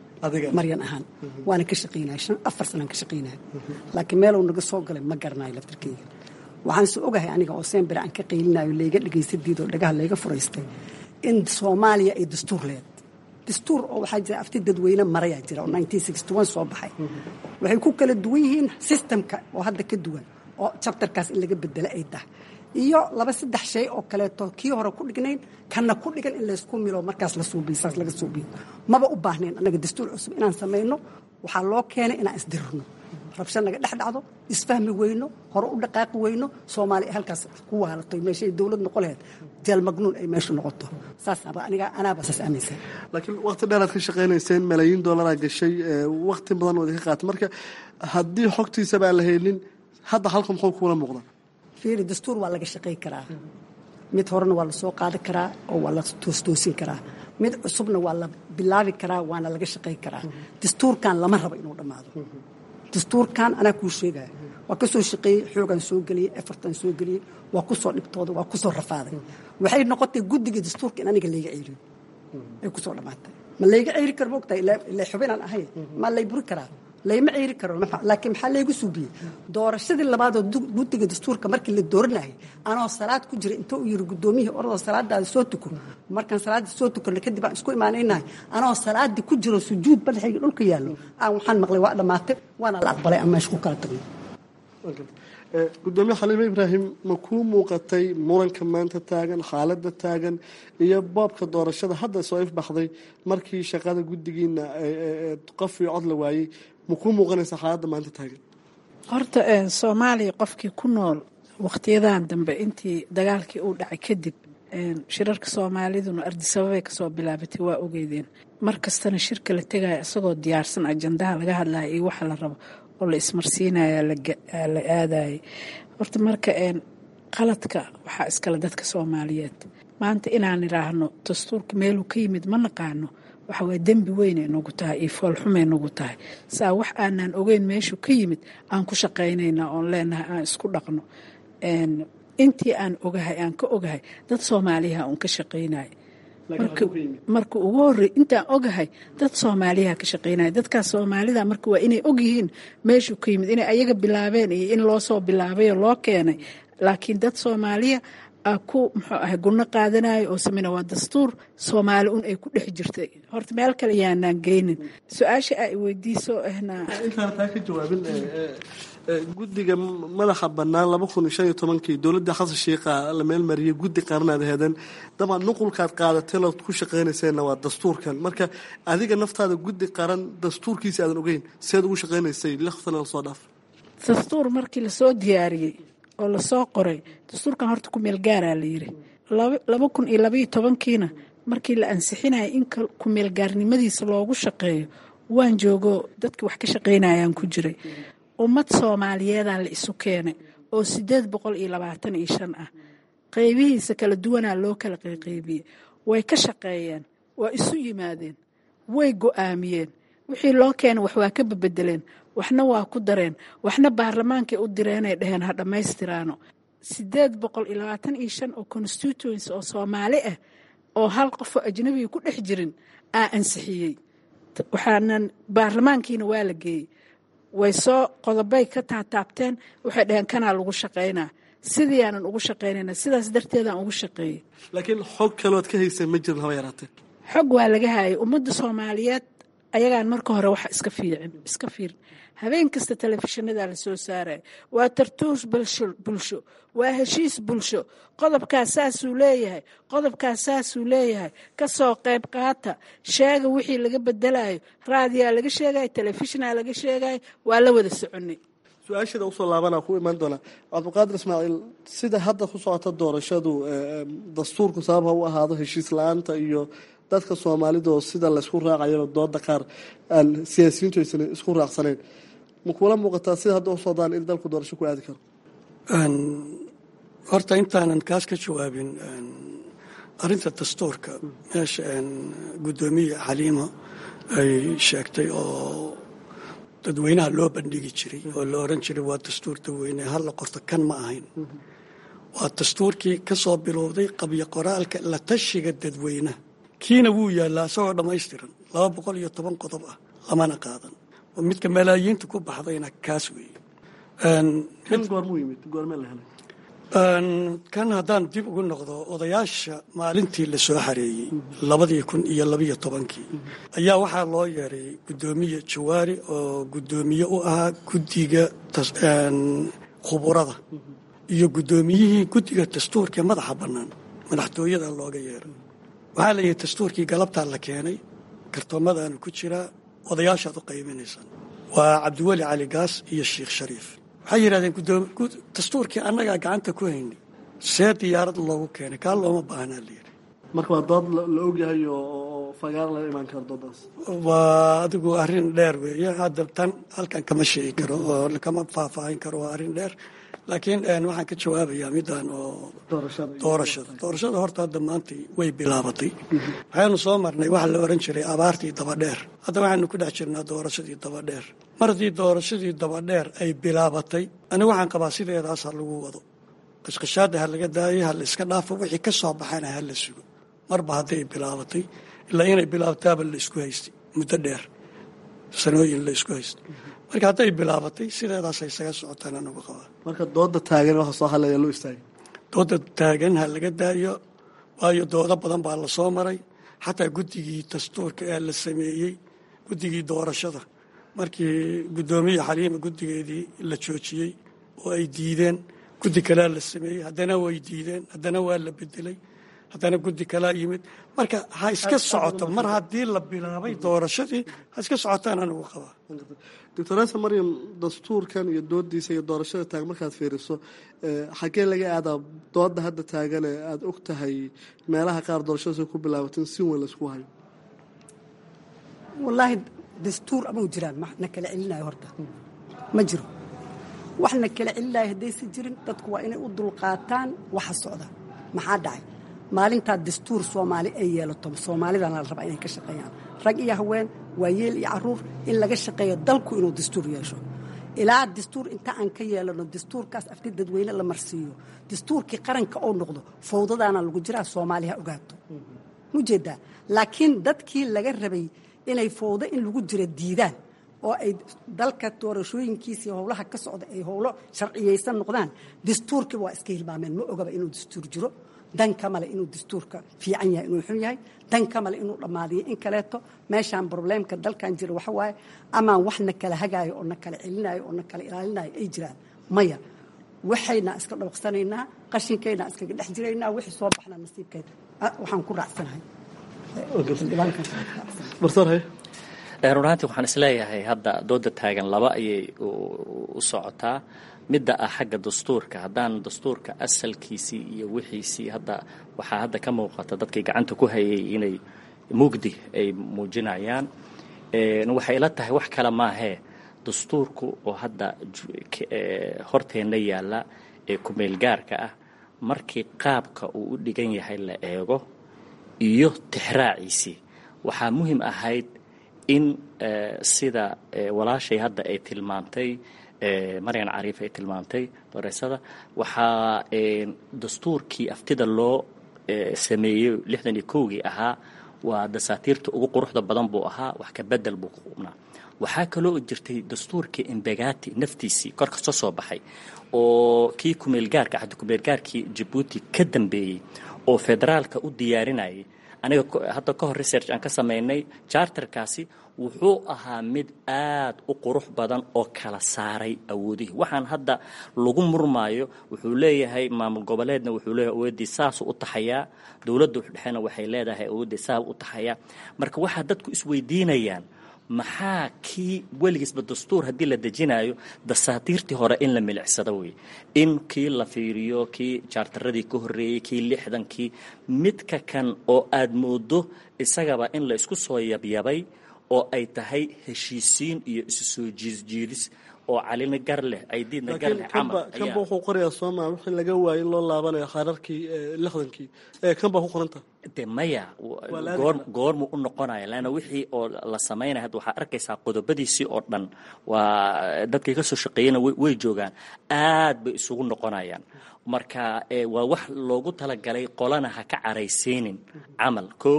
maryan ahaan waana ka shaqaynaya shan afar sanaan ka shaqaynaya laakiin meeluu naga soo galay ma garanayo laftarkeyga waxaan se ogahay aniga oo sembere aan ka qaylinayo layga dhagaysadiidoo dhagaha layga furaystay in soomaaliya ay dastuur leed dastuur oo waxaa jira afti dadweyne marayaa jira oo soo baxay waxay ku kala duwan yihiin sistamka oo hadda ka duwan oo jabtarkaas in laga bedelo ay tahay iyo laba saddex shay oo kaleeto kii hore ku dhignayn kana ku dhigan in laysku milo markaas la suubiyo saas laga suubiyo maba u baahnayn annaga dastuur cusub inaan samayno waxaa loo keenay inaan isdirirno rabsho naga dhex dhacdo isfahmi weyno hore u dhaqaaqi weyno soomaaliya halkaas ku waalato meeshay dowlad noqo laheyd jeel magnuun ay meeshu noqoto saasaba aniga anaaba saas aaminsan laakiin waqti dheeraad ka shaqaynayseen malaayiin dollaraa gashay waqti badan wada ka qaatay marka haddii xogtiisaba aan la helin hadda halka muxuu kuula muuqdaa fiiri dastuur waa laga shaqay karaa mid horena waa la soo qaadi karaa oo waa la toostoosin karaa mid cusubna waa la bilaabi karaa waana laga shaqay karaa dastuurkan lama rabo inuu dhammaado dastuurkan anaa kuu sheegaya waa ka soo shaqeeyey xoogaan soo geliyey efartan soo geliyey waa ku soo dhibtooday waa ku soo rafaaday waxay noqotay guddiga dastuurka in aniga layga ceeriyo ay ku soo dhammaatay ma layga ceeri karo moogtahay ila xubinaan ahay ma lay buri karaa layma ceeri karo laakiin maxaa laygu suubiyey doorashadii labaadoo guddiga dastuurka markii la dooranayay anoo salaad ku jira inta uu yiri guddoomiyihii oradoo salaadaada soo tuko markaan salaaddii soo tukanno kadib aan isku imaanaynahay anoo salaaddii ku jiro sujuud madaxayga dhulka yaallo aan waxaan maqlay waa dhammaatay waana la aqbalay aan meesha ku kala tagno gudoomiye xaliime ibraahim ma kuu muuqatay muranka maanta taagan xaaladda taagan iyo boobka doorashada hadda soo ifbaxday markii shaqada guddigiina qof iyo cod la waayey ma kuu muuqanaysa xaaladda maanta taagan horta soomaaliya qofkii ku nool wakhtiyadan dambe intii dagaalkii uu dhacay kadib shirarka soomaaliduna ardisababay kasoo bilaabatay waa ogeydeen mar kastana shirka la tegaya isagoo diyaarsan ajandaha laga hadlaya iyo waxa la rabo oo la ismarsiinaya la aadayay horta marka qaladka waxaa iskale dadka soomaaliyeed maanta inaan idhaahno dastuurka meeluu ka yimid ma naqaano waxa waa dembi weynay nagu tahay iyo foolxumay nagu tahay saa wax aanaan ogeyn meeshuu ka yimid aan ku shaqaynaynaa oon leenahay aan isku dhaqno intii aan ogahay aan ka ogahay dad soomaaliyaha uun ka shaqaynaya marka ugu horey intaan ogahay dad soomaaliyaha ka shaqaynaya dadkaas soomaalida marka waa inay ogyihiin meeshuu ka yimid inay ayaga bilaabeen iyo in loo soo bilaabayo loo keenay laakiin dad soomaaliya ku muxuu ahay gurno qaadanayo oo sameyna waa dastuur soomaali un ay ku dhex jirtay horta meel kale yaanaan geynin su-aasha ay weydiiso ahna intaana taa ka jawaabin guddiga madaxa bannaan laba kun iyo shan iyo tobankii dowladda xasan sheikha la meelmariyay guddi qaranaad aheedeen dabcan nuqulkaad qaadatay lood ku shaqaynayseena waa dastuurkan marka adiga naftaada guddi qaran dastuurkiisa aadan ogeyn seed ugu shaqaynaysay lixtana lasoo dhaaf dastuur markii lasoo diyaariyey oo lasoo qoray dastuurkan horta ku meel gaaraa la yiri laba kun iyo labaiyo tobankiina markii la ansixinaya in ku-meelgaarnimadiisa loogu shaqeeyo waan joogo dadkii wax ka shaqaynayaan ku jiray ummad soomaaliyeedaa la isu keenay oo sideed boqol iyo labaatan iyo shan ah qeybihiisa kala duwanaa loo kala qayqaybiyey way ka shaqeeyeen waa isu yimaadeen way go-aamiyeen wixii loo keenay wax waa ka babedeleen waxna waa ku dareen waxna baarlamaankay u direenay dheheen ha dhammaystiraano sideed boqol iyo labaatan iyo shan oo constituency oo soomaali ah oo hal qofoo ajnabiga ku dhex jirin aa ansixiyey waxaanan baarlamaankiina waa la geeyey way soo qodobay ka taataabteen waxay dhaheen kanaa lagu shaqaynaa sidii aanan ugu shaqaynayna sidaas darteedaan ugu shaqeeyey laakiin xog kalood ka haysa ma jirin haba yaraatee xog waa laga hayay ummadda soomaaliyeed ayagaan marka hore wax iska fiicin iska fiirin habeen kasta telefishinada la soo saaraya waa tartuus bulsho waa heshiis bulsho qodobkaas saasuu leeyahay qodobkaas saasuu leeyahay kasoo qayb qaata sheega wixii laga bedelayo raadiyaa laga sheegay telefishinaa laga sheegay waa la wada soconay su-aasheeda usoo laabanaa ku imaan doonaa cabdiqaadir ismaaciil sida hadda ku socota doorashadu dastuurku sabab ha u ahaado heshiis la-aanta iyo dadka soomaalida oo sida laysku raacayaba dooda qaar aan siyaasiyiintu aysan isku raacsanayn ma kuula muuqataa sida hadda u socdaan in dalku doorasho ku aadi karo horta intaanan kaas ka jawaabin arinta dastuurka meesha guddoomiye xaliima ay sheegtay oo dadweynaha loo bandhigi jiray oo la oran jiray waa dastuur dadweyne halla qorto kan ma ahayn waa dastuurkii ka soo bilowday qabyo qoraalka la tashiga dadweynaha kiina wuu yaallaa isagoo dhammaystiran laba boqol iyo toban qodob ah lamana qaadan midka malaayiinta ku baxdayna kaas weeye kan goormuu yimid goormee la helay kan haddaan dib ugu noqdo odayaasha maalintii la soo xareeyey labadii kun iyo labiyo tobankii ayaa waxaa loo yeeray guddoomiye jawaari oo guddoomiye u ahaa guddiga khuburada iyo guddoomiyihii guddiga dastuurka madaxa bannaan madaxtooyada looga yeeray waxaa la yihi dastuurkii galabtaa la keenay kartoomadaanu ku jiraa odayaashaad u qaybinaysaan waa cabdiweli cali gaas iyo sheikh shariif waxay yidhahdeen dastuurkii annagaa gacanta ku haynay see diyaarad loogu keenay kaa looma baahnaa la yidhi marka waa dood la ogyahay oo fagaar laga imaan karo doodaas waa adigu arrin dheer weeye hadda tan halkan kama sheegi karo oo kama faahfaahin karo waa arrin dheer laakiin waxaan ka jawaabayaa midaan oo doorashada doorashada horta hadda maanta way bilaabatay waxaynu soo marnay waxa la oran jiray abaartii dabadheer hadda waxaynu ku dhex jirnaa doorashadii dabadheer mar haddii doorashadii dabadheer ay bilaabatay anigu waxaan qabaa sideedaas ha lagu wado qashqashaada ha laga daayo ha la iska dhaafo wixii ka soo baxana ha la sugo marba hadday bilaabatay ilaa inay bilaabataaba la isku haystay muddo dheer sanooyin la isku haystay marka hadday bilaabatay sideedaasay isaga socotaan anagu qabaa marka dooda taagan waxa soo hadlaya loo istaagay dooda taagan ha laga daayo waayo doodo badan baa la soo maray xataa guddigii dastuurka ee la sameeyey guddigii doorashada markii guddoomiye xaliima guddigeedii la joojiyey oo ay diideen guddi kalea la sameeyey haddana way diideen haddana waa la bedelay haddana guddi kalaa yimid marka ha iska socoto mar haddii la bilaabay doorashadii ha iska socotaan anigu qabaa doctor asa maryam dastuurkan iyo doodiisa iyo doorashada taag markaad fiiriso xaggee laga aadaa dooda hadda taagane aada og tahay meelaha qaar doorashadaas ku bilaabatin si weyn laysku hayo wallaahi dastuur amau jiraan na kala celinayo horta ma jiro wax na kala celinayo haddaysan jirin dadku waa inay u dulqaataan waxa socda maxaa dhacay maalintaa dastuur soomaali ay yeelato soomaalidana la rabaa inay ka shaqeeyaan rag iyo haween waayeel iyo caruur in laga shaqeeyo dalku inuu dastuur yeesho ilaa dastuur inta aan ka yeelano dastuurkaas afti dadweyne la marsiiyo dastuurkii qaranka oo noqdo fawdadaana lagu jiraa soomaaliha ogaato mujeedaa laakiin dadkii laga rabay inay fawdo in lagu jiro diidaan oo ay dalka doorashooyinkiisii howlaha ka socda ay howlo sharciyaysan noqdaan dastuurkiiba waa iska hilmaameen ma ogaba inuu dastuur jiro dan ka male inuu dastuurka fiican yahay inuu xun yahay dan ka male inuu dhammaadiyo in kaleeto meeshaan probleemka dalkan jira waxa waaye amaan wax na kala hagaayo oo na kala celinayo oo na kala ilaalinayo ay jiraan maya waxayna iska dhabaqsanaynaa qashinkayna iskaga dhex jiraynaa wixii soo baxna nasiibkeeda waxaan ku raacsanahay run ahaantii waxaan isleeyahay hadda dooda taagan laba ayay u socotaa midda ah xagga dastuurka haddaan dastuurka asalkiisii iyo wixiisii hadda waxaa hadda ka muuqata dadkii gacanta ku hayay inay mugdi ay muujinayaan waxay ila tahay wax kale maahee dastuurku oo hadda horteenna yaalla ee kumeelgaarka ah markii qaabka uu u dhigan yahay la eego iyo tixraaciisii waxaa muhiim ahayd in sida walaashay hadda ay tilmaantay maryan cariif ay tilmaamtay doreysada waxaa dastuurkii aftida loo sameeyey lixdan iyo kowgii ahaa waa dasaatiirta ugu quruxda badan buu ahaa wax ka bedel buu ku qubnaa waxaa kaloo jirtay dastuurkii imbegati naftiisii kor kasoo soo baxay oo kii kumeelgaarka xaddi kumeelgaarkii jabuuti ka dambeeyey oo federaalka u diyaarinayay aniga hadda ka hor research aan ka samaynay charterkaasi wuxuu ahaa mid aad u qurux badan oo kala saaray awoodihii waxaan hadda lagu murmaayo wuxuu leeyahay maamul goboleedna wuxuu leeyahay awooddii saasuu u taxayaa dowladda dhexena waxay leedahay awooddii saa u taxayaa marka waxaa dadku isweydiinayaan maxaa kii weligiisba dastuur haddii la dejinayo dasaatiirtii hore in la milicsado wey in kii la fiiriyo kii jaartaradii ka horreeyey kii lixdankii midka kan oo aad moodo isagaba in la isku soo yabyabay oo ay tahay heshiisiin iyo isu soo jiisjiidis oo calina gar leh aydiidna gar leh camal kanba wuxuu qorayaa sooma wixii laga waayay loo laabanayo khaararkii lixdankii kan baa ku qoranta de maya goor goormuu u noqonaya leanna wixii oo la samaynaya hadda waxaa arkaysaa qodobadiisii oo dhan waa dadkii ka soo shaqeeyana way joogaan aad bay isugu noqonayaan marka waa wax loogu talagalay qolana ha ka caraysiinin camal kow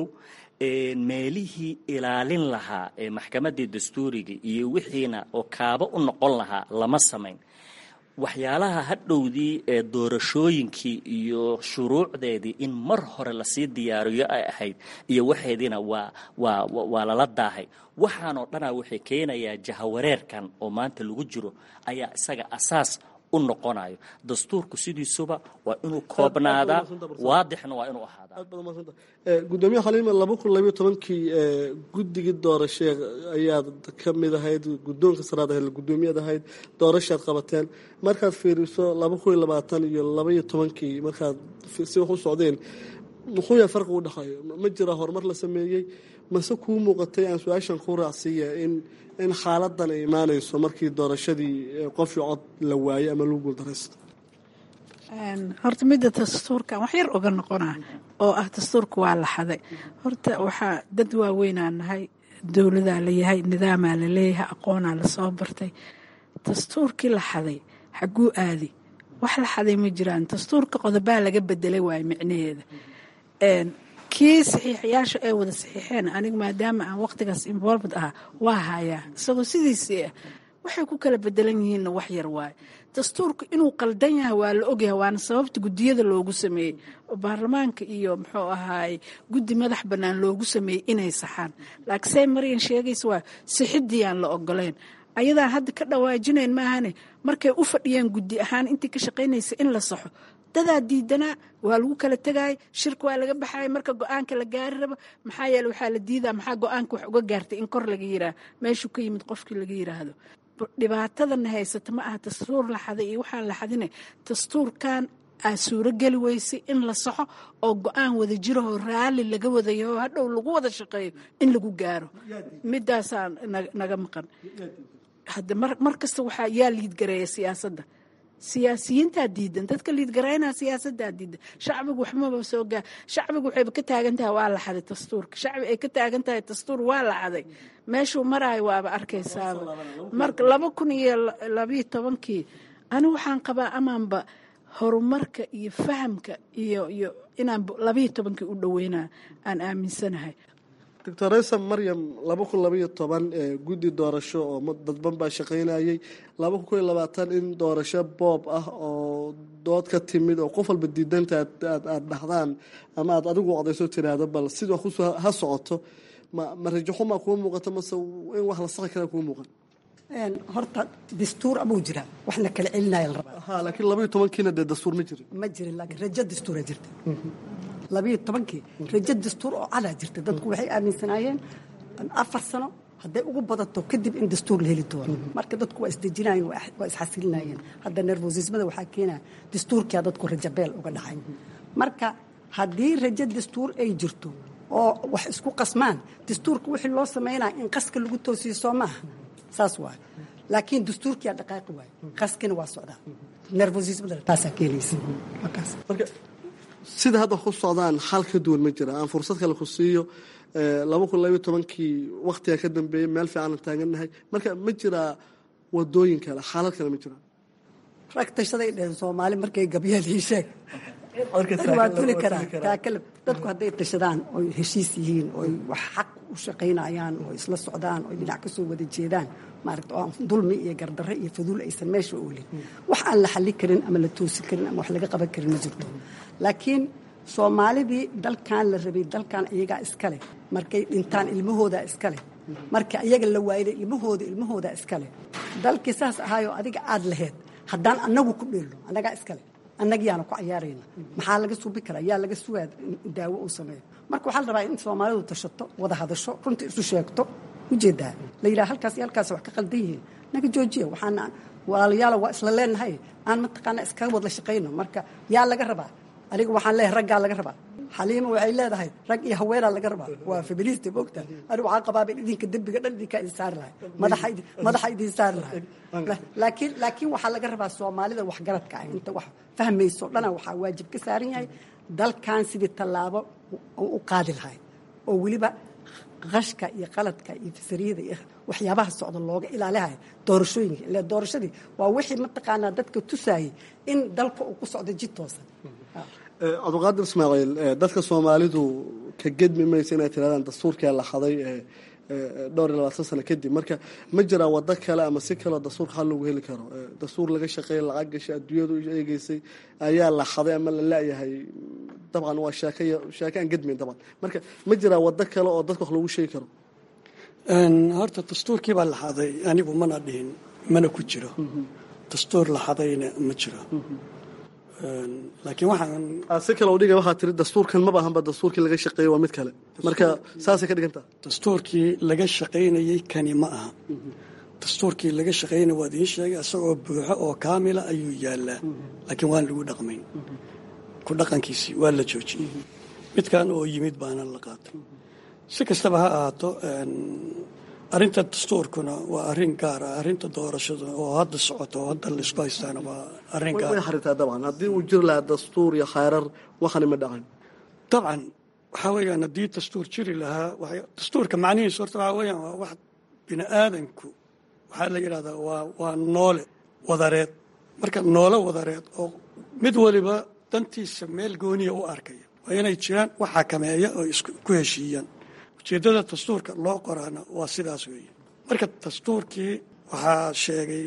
meelihii ilaalin lahaa ee maxkamaddii dastuuriga iyo wixiina oo kaaba u noqon lahaa lama samayn waxyaalaha hadhowdii ee doorashooyinkii iyo shuruucdeedii in mar hore lasii diyaariyo ay ahayd iyo waxeediina waa waa waa lala daahay waxaanoo dhanaa waxay keenayaa jahawareerkan oo maanta lagu jiro ayaa isaga asaas u noqonayo dastuurku sidiisuba waa inuu koobnaadaa waadixna waa inuu ahaadaa gudoomiye xaliima laba kun labayo tobankii guddigii doorashee ayaad ka mid ahayd guddoonka saraad ahayd guddoomiyaad ahayd doorashaad qabateen markaad fiiriso laba kun iyo labaatan iyo labaiyo tobankii markaad si wax u socdeen muxuu yahay farqi u dhexeeyo ma jira horumar la sameeyey mase kuu muuqatay aan su-aashan ku raacsiiya in in xaaladan ay imaanayso markii doorashadii qofii cod la waayey ama lagu guuldaraysto horta midda dastuurkan wax yar oga noqona oo ah dastuurka waa la xaday horta waxaa dad waaweynaa nahay dowladaa layahay nidaamaa la leeyahay aqoonaa lasoo bartay dastuurkii la xaday xaguu aadi wax la xaday ma jiraan dastuurka qodobaa laga bedelay waayo micnaheeda kii saxiixayaasha ay wada saxiixeen aniga maadaama aan waqtigaas involved ah waa hayaa isagoo sidiisii ah waxay ku kala bedelan yihiinna wax yar waaye dastuurku inuu qaldan yahay waa la ogyahay waana sababta guddiyada loogu sameeyey oo baarlamaanka iyo muxuu ahaay guddi madax bannaan loogu sameeyey inay saxaan laakiin say maryan sheegaysa waa sixidii aan la ogoleyn ayadaa hadda ka dhawaajinayn maahane markay u fadhiyeen guddi ahaan intii ka shaqaynaysa in la saxo dadaa diidanaa waa lagu kala tegay shirka waa laga baxay marka go-aanka la gaari rabo maxaa yeele waxaa la diidaa maxaa go-aanka wax uga gaartay in kor laga yiraah meeshuu ka yimid qofkii laga yiraahdo dhibaatadana haysata ma aha dastuur la xaday iyo waxaan la xadine dastuurkan aa suurogeli weysay in la saxo oo go-aan wada jirahoo raalli laga wadayo oo hadhow lagu wada shaqeeyo in lagu gaaro midaasaa naga maqan hadda mar kasta waxaa yaa liidgareeya siyaasadda siyaasiyiintaa diidan dadka liidgaraynaa siyaasadaa diidan shacbigu waxmaba soo gaa shacbigu waxayba ka taagan tahay waa la xaday dastuurka shacbi ay ka taagan tahay dastuur waa la xaday meeshuu maraayo waaba arkaysaaba marka laba kun iyo labayo tobankii ani waxaan qabaa amaanba horumarka iyo fahamka iyo iyo inaan labayo tobankii u dhaweynaa aan aaminsanahay doctor raysa maryam laba kun labaiyo toban guddi doorasho oo dadban baa shaqaynayay laba kun koiyo labaatan in doorasho boob ah oo dood ka timid oo qof walba diidanta aada dhahdaan ama aad adigu odayso tiraahdo bal sida wax kusoo ha socoto ma ma rajaxumaa kuu muuqato mase in wax la saqi kara kuu muuqan horta dastuur abuu jira waxna kala celinaya la rabaa ha laakiin labaiyo tobankiina dee dastuur ma jirin ma jirin laakiin rajo dastuura jirta labayo tobankii rajo dastuur oo cadaa jirta dadku waxay aaminsanaayeen afar sano hadday ugu badato kadib in dastuur la heli doono marka dadku waa isdejinayeen waa isxasilinayeen hadda nervosismada waxaa keenaya dastuurkia dadku rajabeel uga dhacay marka haddii rajo dastuur ay jirto oo wax isku qasmaan dastuurka wixii loo samaynaya in qaska lagu toosiyo soo maaha saas waay laakiin dastuurkiyaa dhaqaaqi waay qaskina waa socdaa nervosismada taasaa keenaysa markaas marka sida hadda ku socdaan xal ka duwan ma jira aan fursad kale ku siiyo laba kun labaiyo tobankii waktiga ka dambeeyey meel fiican taagannahay marka ma jiraa wadooyin kale xaalad kale ma jiraa rag tashaday dheheen soomaali markay gabyeel ii sheeg waa tuli karaa taakalab dadku hadday tashadaan oy heshiis yihiin oy wax xaq u shaqaynayaan oo isla socdaan oy dhinac ka soo wada jeedaan maaragta oo dulmi iyo gardarre iyo faduul aysan meesha oolin wax aan la xallin karin ama la toosi karin ama wax laga qaban karin ma jirto laakiin soomaalidii dalkan la rabay dalkan iyagaa iskale markay dhintaan ilmahoodaa iskale marka iyaga la waayday ilmahooda ilmahoodaa iskale dalkii saas ahaayoo adiga aad laheyd haddaan annagu ku dheelno annagaa iskale annagiyaana ku cayaarayna maxaa laga suubi karaa yaa laga sugaa daawo uu sameeyo marka waxaa la rabaa in soomaalidu tashato wada hadasho runta isu sheegto ujeedaa la yidhaha halkaas iyo halkaas wax ka qaldan yihiin naga joojiya waxaana walaalayaala waa isla leenahay aan mataqaana iskaga wadla shaqayno marka yaa laga rabaa aniga waxaan leeyahay raggaa laga rabaa xaliima waxay leedahay rag iyo haweenaa laga rabaa waa feminista moogta anigu waxaan qabaa in idinka dembiga dhan idinkaa idin saari lahay madaxa idin saari lahay laakiin laakiin waxaa laga rabaa soomaalida waxgaradka ah inta wax fahmayso dhana waxaa waajib ka saaran yahay dalkan sidii tallaabo u qaadi lahay oo weliba qashka iyo qaladka iyo fasariyada iyo waxyaabaha socda looga ilaalihay doorashooyinka ile doorashadii waa wixii mataqaanaa dadka tusaayay in dalka uu ku socdo jid toosan cabdiqaadir ismaaciil dadka soomaalidu ka gedmi maysa inay tirahdaan dastuurkaa la xaday dhowr iyo labaatan sano kadib marka ma jiraa wado kale ama si kaleo dastuurka xal loogu heli karo dastuur laga shaqeeya lacag gashay adduunyadu eegeysay ayaa la xaday ama la laayahay dabcan waa sheeke sheeke aan gedmayn dabcan marka ma jiraa wado kale oo dadka wax loogu sheegi karo horta dastuurkii baa la xaday anigu mana dhihin mana ku jiro dastuur la xadayna ma jiro laakiin waxaan si kale udhiga waxaa tiri dastuurkan maba ahanba dastuurkii laga shaqeeyey waa mid kale marka saasay ka dhigantaa dastuurkii laga shaqaynayey kani ma aha dastuurkii laga shaqaynaya waa idiin sheegay isagoo buuxo oo kaamila ayuu yaalaa laakiin waan lagu dhaqmayn ku dhaqankiisii waa la joojiyey midkan oo yimid baana la qaatay si kastaba ha ahaato arrinta dastuurkuna waa arrin gaar ah arrinta doorashada oo hadda socoto oo hadda laisku haystaana waa arrin gaar way xaritaa dabcan haddii uu jiri lahaa dastuur iyo khayrar waxani ma dhacin dabcan waxaa weeyaan haddii dastuur jiri lahaa dastuurka macnihiisu horta waxaa weeyaan waa wax bini aadanku waxaa la yidhahdaa waa waa noole wadareed marka noole wadareed oo mid waliba dantiisa meel gooniya u arkaya waa inay jiraan wax xakameeya oo isku heshiiyaan ujeeddada dastuurka loo qoraana waa sidaas weeye marka dastuurkii waxaa sheegay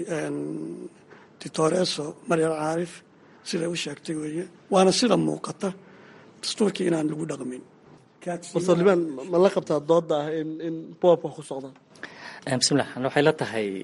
dictoreso maryal caarif siday u sheegtay weeye waana sida muuqata dastuurkii inaan lagu dhaqmin barsalibaan ma la qabtaa dooda ah in in boobka ku socdaan bismillah waxay la tahay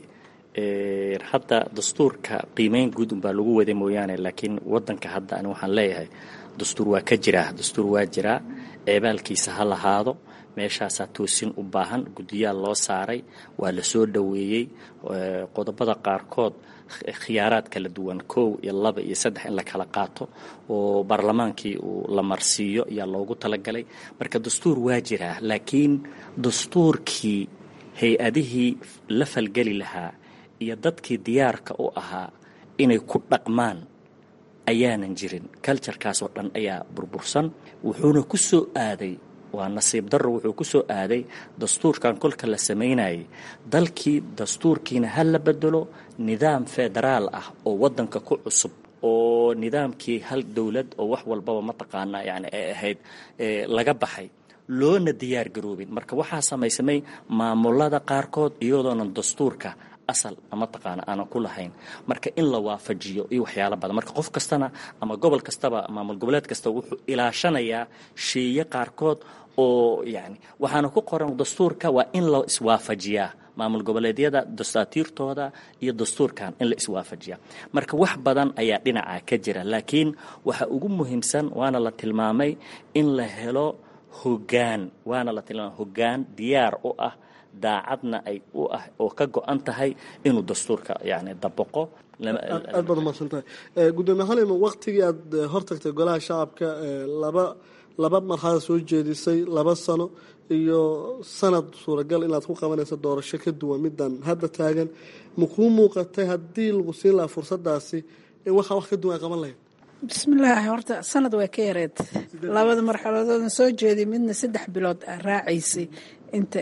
hadda dastuurka qiimeyn guud unbaa lagu waday mooyaane laakiin wadanka hadda ani waxaan leeyahay dastuur waa ka jiraa dastuur waa jiraa ceebaalkiisa ha lahaado meeshaasaa toosin u baahan guddiyaal loo saaray waa la soo dhoweeyey qodobada qaarkood khiyaaraad kala duwan kow iyo laba iyo saddex in la kala qaato oo baarlamaankii uu la marsiiyo ayaa loogu talagalay marka dastuur waa jiraa laakiin dastuurkii hay-adihii la falgeli lahaa iyo dadkii diyaarka u ahaa inay ku dhaqmaan ayaanan jirin culturkaas oo dhan ayaa burbursan wuxuuna ku soo aaday waa nasiib darro wuxuu ku soo aaday dastuurkan kolka la samaynayay dalkii dastuurkiina ha la bedelo nidaam federaal ah oo waddanka ku cusub oo nidaamkii hal dowlad oo wax walbaba mataqaanaa yani ay ahayd laga baxay loona diyaar garoobin marka waxaa samaysamay maamulada qaarkood iyadoonan dastuurka asal mataqaana aanan ku lahayn marka in la waafajiyo iyo waxyaalo badan marka qof kastana ama gobol kastaba maamul goboleed kasta wuxuu ilaashanayaa sheeye qaarkood oo yani waxaana ku qoran dastuurka waa in la iswaafajiyaa maamul goboleedyada dastaatiirtooda iyo dastuurkan in la iswaafajiyaa marka wax badan ayaa dhinaca ka jira laakiin waxa ugu muhiimsan waana la tilmaamay in la helo hogaan waana la tilmaamay hogaan diyaar u ah daacadna ay u ah oo ka go-an tahay inuu dastuurka yani dabaqo aad baad umaqsan tahay gudoomiye xalima waktigii aad hortagtay golaha shacabka laba laba marxalad soo jeedisay laba sano iyo sanad suuragal inaad ku qabanayso doorasho ka duwan midan hadda taagan ma kuu muuqatay haddii lagu siin lahaa fursadaasi in waxaa wax ka duwan ay qaban lahayd bismillaahi horta sanad way ka yareed labada marxaladooda soo jeeday midna saddex bilood aa raacaysay inta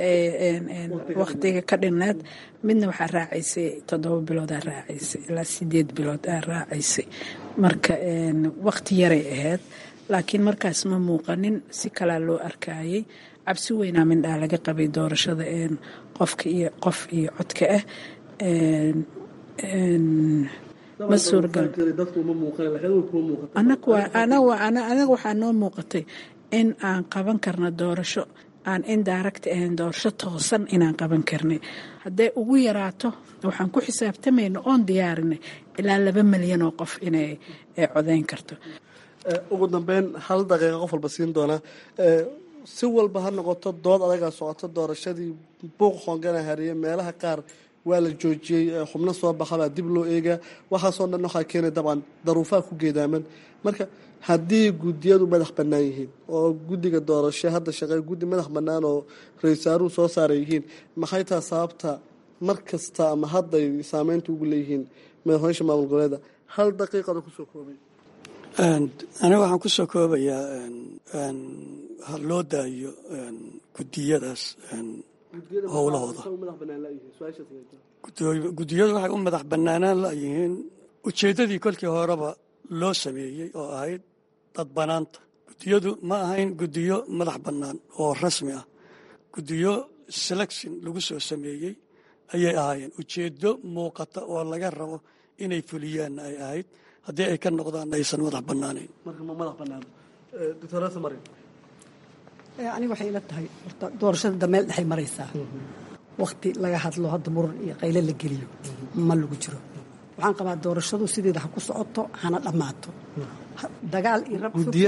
waktiga ka dhinnaad midna waxaa raacaysay toddoba bilood aa raacaysay ilaa sideed bilood aa raacaysay marka wakti yaray ahayd laakiin markaas ma muuqanin si kalaa loo arkayay cabsi weynaa mindhaa laga qabay doorashada qofka iyo qof iyo codka ah ma suuragal anaga waxaa noo muuqatay in aan qaban karno doorasho aan indirect ahayn doorasho toosan inaan qaban karnay hadday ugu yaraato waxaan ku xisaabtamayna oon diyaarinay ilaa laba milyan oo qof inay codeyn karto ugu dambeyn hal daqiiqa qof walba siin doonaa si walba ha noqoto dood adagaa socoto doorashadii buuq hoongana hariye meelaha qaar waa la joojiyey xubno soo baxabaa dib loo eegaa waxaasoo dhan waxaa keenay dabcan daruufaha ku geedaaman marka haddii guddiyadu madax bannaan yihiin oo guddiga doorasho hadda shaqey guddi madax bannaan oo ra-iisaaruhu soo saaray yihiin maxay taha sababta mar kasta ama hadday saameynta ugu leeyihiin madaxweysha maamul goboleeda hal daqiiqada kusoo koobay aniga waxaan ku soo koobayaa ha loo daayo guddiyadaas howlahooda guddiyadu waxay u madax bannaanaan layihiin ujeeddadii kolkii horeba loo sameeyey oo ahayd dad bannaanta guddiyadu ma ahayn guddiyo madax bannaan oo rasmi ah guddiyo selection lagu soo sameeyey ayay ahaayeen ujeeddo muuqata oo laga rabo inay fuliyaanna ay ahayd haddii ay ka noqdaan aysan madax bannaanayn aniga waxay ila tahay horta doorashada dameel dhexay maraysaa wakti laga hadlo hadda muran iyo qayle la geliyo ma lagu jiro waxaan qabaa doorashadu sideeda ha ku socoto hana dhammaato dagaal iyo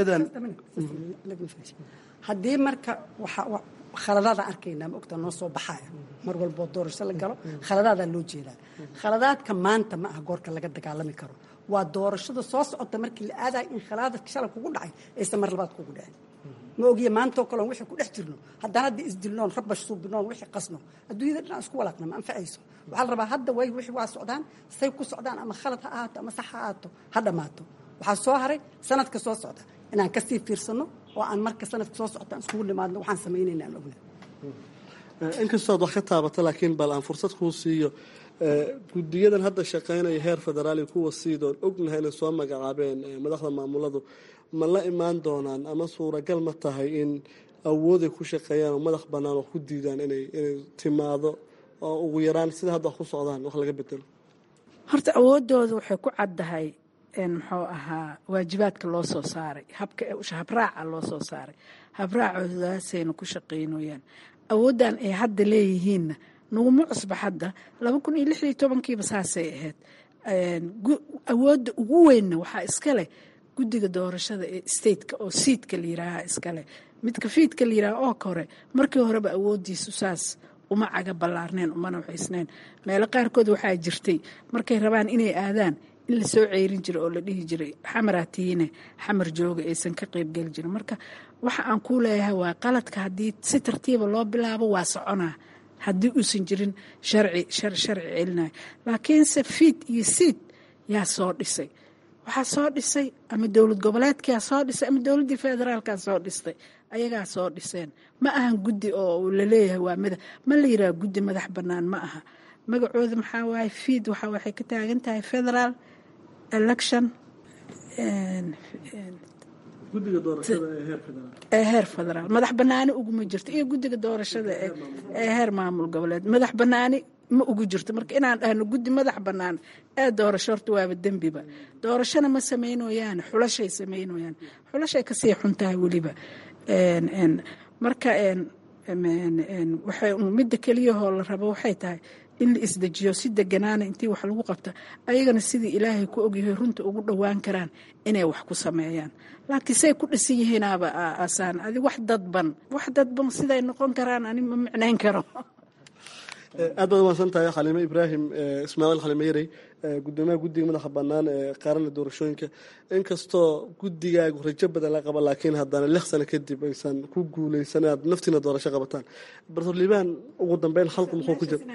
haddii marka khaladaada arkaynaa ma ogtaa noo soo baxaya mar walboo doorasho la galo khaladaadaa loo jeedaa khaladaadka maanta ma aha goorka laga dagaalami karo waa doorashada soo socota markii la aadayo in khalaadadka shalay kugu dhacay aysan mar labaad kugu dhacin ma ogiye maantoo kaleon wixii ku dhex jirno haddaan hadda isdilnoon rabash suubinoon wixii qasno adduunyada dhan aan isku walaaqna ma anfacayso waxaa la rabaa hadda way wixii waa socdaan say ku socdaan ama khalad ha ahaato ama sax ha ahaato ha dhammaato waxaa soo haray sanadka soo socda inaan kasii fiirsano oo aan marka sanadka soo socta aan iskugu nimaadno waxaan samaynayna aan ogna inkastoo ad wax ka taabata laakiin bal aan fursad kuu siiyo guddiyadan hadda shaqaynaya heer federaal iyo kuwa siidoon ognahay inay soo magacaabeen madaxda maamuladu ma la imaan doonaan ama suuragal ma tahay in awooday ku shaqeeyaan oo madax bannaan oo ku diidaan inay inay timaado oo ugu yaraan sida hadda wax ku socdaan wax laga bedelo horta awoodooda waxay ku caddahay muxuu ahaa waajibaadka loo soo saaray habka habraaca loo soo saaray habraacodaasayna ku shaqaynooyaan awooddan ay hadda leeyihiinna naguma cusba hadda laba kun iyo lix iyo tobankiiba saasay ahayd awoodda ugu weynna waxaa iska leh guddiga doorashada ee stateka oo siidka la yiraaha iskale midka fiidka la yiraaha oo kore markii horeba awooddiisu saas uma caga ballaarneen umana waxaysneen meelo qaarkood waxaa jirtay markay rabaan inay aadaan in la soo ceyrin jiray oo la dhihi jiray xamaraa tiine xamar jooga aysan ka qeybgeli jirin marka waxa aan kuu leeyahay waa qaladka haddii si tartiiba loo bilaabo waa soconaa haddii uusan jirin sharci sharci celinayo laakiinse fiid iyo siid yaa soo dhisay waxaa soo dhisay ama dowlad goboleedkaa soo dhisay ama dowladdii federaalkaa soo dhistay ayagaa soo dhiseen ma ahan guddi oo laleeyahay waa mada ma la yiraha guddi madax bannaan ma aha magacooda maxaa waaye fiid waxa waxay ka taagan tahay federal election ee heer federaal madax banaani uguma jirto iyo guddiga doorashada ee heer maamul goboleed madax banaani ma ugu jirto marka inaan dhahno guddi madax bannaan ee doorasho horta waaba dembiba doorashona ma samaynoyaan xulashay samaynoyaan xulashay kasii xun tahay weliba marka waxay midda keliyahoo la rabo waxay tahay in la isdejiyo si deganaana intii wax lagu qabta ayagana sidii ilaahay ku ogyahay runta ugu dhowaan karaan inay wax ku sameeyaan laakiin say ku dhisan yihiinaaba asaan adi wax dadban wax dadban siday noqon karaan ani ma micnayn karo aad baad umaadsan tahay xaliime ibraahim ismaaciil xaliime yarey gudoomiyaha guddiga madaxa bannaan ee qaarana doorashooyinka inkastoo guddigaagu rajo badan la qaba laakiin haddana lix sano kadib aysan ku guuleysan aad naftiina doorasho qabataan bartor liibaan ugu dambeyn halku muxuu ku jira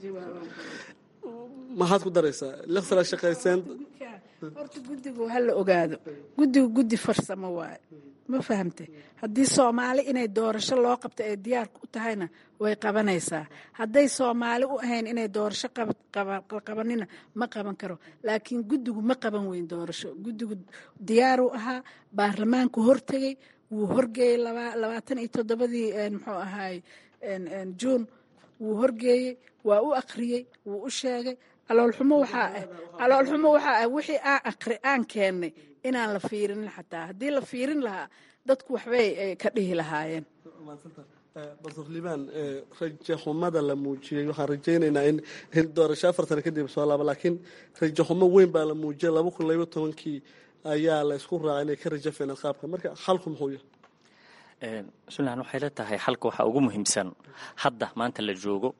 maxaad ku daraysaa lix sana shaqayseen horta guddigu ha la ogaado guddigu guddi farsamo waaye ma fahamte haddii soomaali inay doorasho loo qabto ay diyaarka u tahayna way qabanaysaa hadday soomaali u ahayn inay doorasho qabanina ma qaban karo laakiin guddigu ma qaban weyn doorasho guddigu diyaaruu ahaa baarlamaanku hortegey wuu horgeeyey labaatan iyo toddobadii muxuu ahaay juun wuu horgeeyey waa u akhriyey wuu u sheegay caloolxumo waxaa ah caloolxumo waxaa ah wixii aan aqri aan keennay inaan la fiirinin xataa haddii la fiirin lahaa dadku waxbay ka dhihi lahaayeen bartor liibaan rajo xumada la muujiyey waxaan rajaynaynaa in doorasho afar sano kadib soo laaba laakiin rajo xumo weyn baa la muujiyay laba kun laba tobankii ayaa la isku raacay inay ka rajo feeneen qaabka marka xalku muxuu yahay sunlan waxay la tahay xalka waxaa ugu muhiimsan hadda maanta la joogo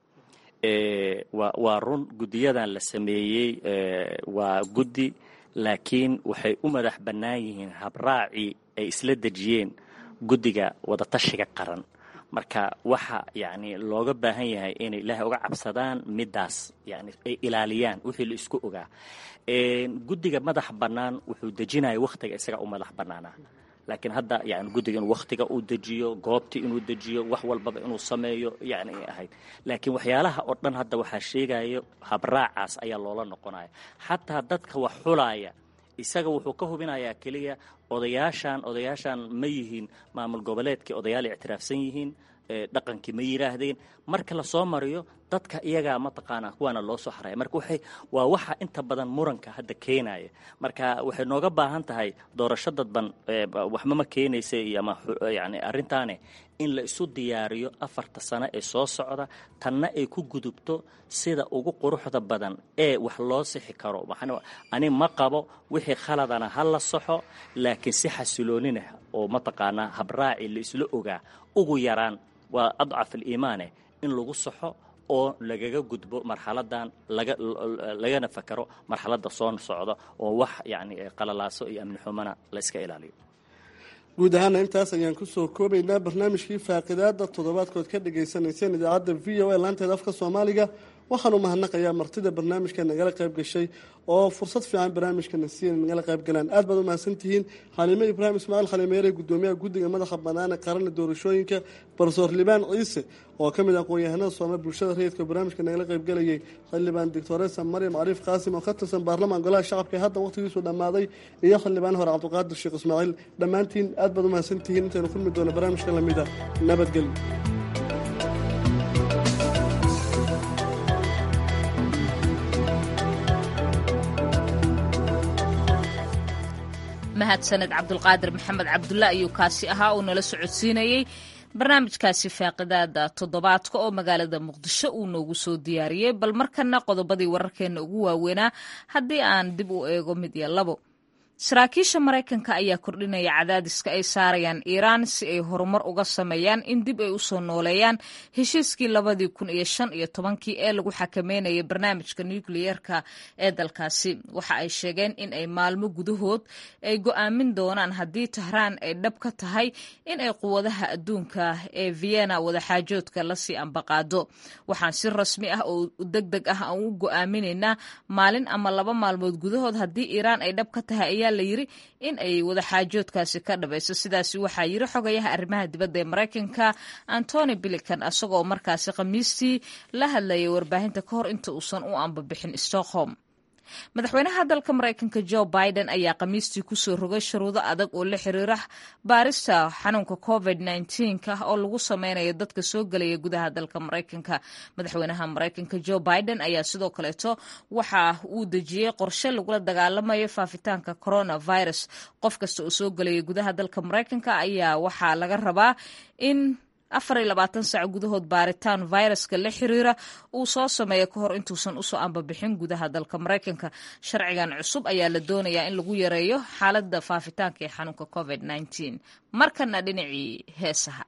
waa run guddiyadan la sameeyey waa guddi laakiin waxay u madax bannaan yihiin habraacii ay isla dejiyeen guddiga wadatashiga qaran marka waxa yani looga baahan yahay inay ilaahay uga cabsadaan midaas yani ay ilaaliyaan wixii la isku ogaa guddiga madax bannaan wuxuu dejinaya wakhtiga isaga u madax bannaanaa laakiin hadda yani guddiga inuu wakhtiga uu dejiyo goobtii inuu dejiyo wax walbaba inuu sameeyo yani ay ahayd laakiin waxyaalaha oo dhan hadda waxaa sheegayo habraacaas ayaa loola noqonaya xataa dadka wax xulaaya isaga wuxuu ka hubinayaa keliya odayaashan odayaashan ma yihiin maamul goboleedkii odayaal ictiraafsan yihiin dhaqankii ma yidhaahdeen marka lasoo mariyo dadka iyagaa mataqaanaa kuwaana loo soo xaraya marka waxay waa waxa inta badan muranka hadda keenaya marka waxay nooga baahan tahay doorasho dadban waxba ma keenaysa iyo ama yani arrintaane in la isu diyaariyo afarta sano ee soo socda tanna ay ku gudubto sida ugu quruxda badan ee wax loo sixi karo ani ma qabo wixii khaladana ha la saxo laakiin si xasiloonina oo mataqaanaa habraaci la isla ogaa ugu yaraan waa adcaf aliimaane in lagu saxo oo lagaga gudbo marxaladan lagana fakaro marxaladda soo socda oo wax yani qalalaaso iyo amni xumana la iska ilaaliyo guud ahaana intaas ayaan kusoo koobaynaa barnaamijkii faaqidaada toddobaadkood ka dhagaysanayseen idaacadda v o a laanteeda afka soomaaliga waxaan u mahadnaqayaa martida barnaamijka nagala qayb gashay oo fursad fiican barnaamijkana siiya nagala qayb galaan aad baad u mahadsantihiin xaliime ibraahim ismaaciil xalimeere gudoomiyaha guddiga madaxa bannaan ee qaranka doorashooyinka barsoor libaan ciise oo ka mid ah aqoon-yahanada soome bulshada rayidka barnaamijka nagala qayb galayay xildhibaan doctoresa maryam cariif qaasim oo ka tirsan baarlamaan golaha shacabka ee hadda waqhtigiisu dhammaaday iyo xildhibaan hore cabdiqaadir sheekh ismaaciil dhammaantiin aad baad u mahadsantihiin intaynu kulmi doono barnaamijka lamida nabadgelyo mahadsaned cabdulqaadir maxamed cabdulla ayuu kaasi ahaa uu nala socodsiinayey barnaamijkaasi faaqidaada toddobaadka oo magaalada muqdisho uu noogu soo diyaariyey bal markana qodobadii wararkeena ugu waaweynaa haddii aan dib u eego mid iyo labo saraakiisha maraykanka ayaa kordhinaya cadaadiska ay saarayaan iiraan si ay horumar uga sameeyaan in dib ay usoo nooleeyaan heshiiskii labadii kun iyo shan iyo tobankii ee lagu xakameynayay barnaamijka nukliyeerka ee dalkaasi waxa ay sheegeen in ay maalmo gudahood ay go'aamin doonaan haddii tahraan ay dhab ka tahay in ay quwadaha adduunka ee vienna wadaxaajoodka lasii ambaqaado waxaan si rasmi ah oo deg deg ah aan u go'aaminaynaa maalin ama laba maalmood gudahood haddii iiraan ay dhab ka tahay ayaa la yiri in ay wadaxaajoodkaasi ka dhabayso sidaasi waxaa yiri xogayaha arrimaha dibadda ee maraykanka antony bilican isagoo markaasi khamiistii la hadlayay warbaahinta ka hor inta uusan u ambabixin stockholm madaxweynaha dalka maraykanka jo biden ayaa khamiistii kusoo rogay shuruudo adag oo la xiriira baarista xanuunka covid ka oo lagu sameynayo dadka soo gelaya gudaha dalka maraykanka madaxweynaha maraykanka jo biden ayaa sidoo kaleeto waxa uu dejiyey qorshe lagula dagaalamayo faafitaanka coronavirus qof kasta oo soo gelaya gudaha dalka maraykanka ayaa waxaa laga rabaa in afar iyo labaatan saac gudahood baaritaan viruska la xiriira uu soo sameeyo ka hor intuusan usoo ambabixin gudaha dalka maraykanka sharcigan cusub ayaa la doonayaa in lagu yareeyo xaaladda faafitaanka ee xanuunka covid markana dhinacii heesaha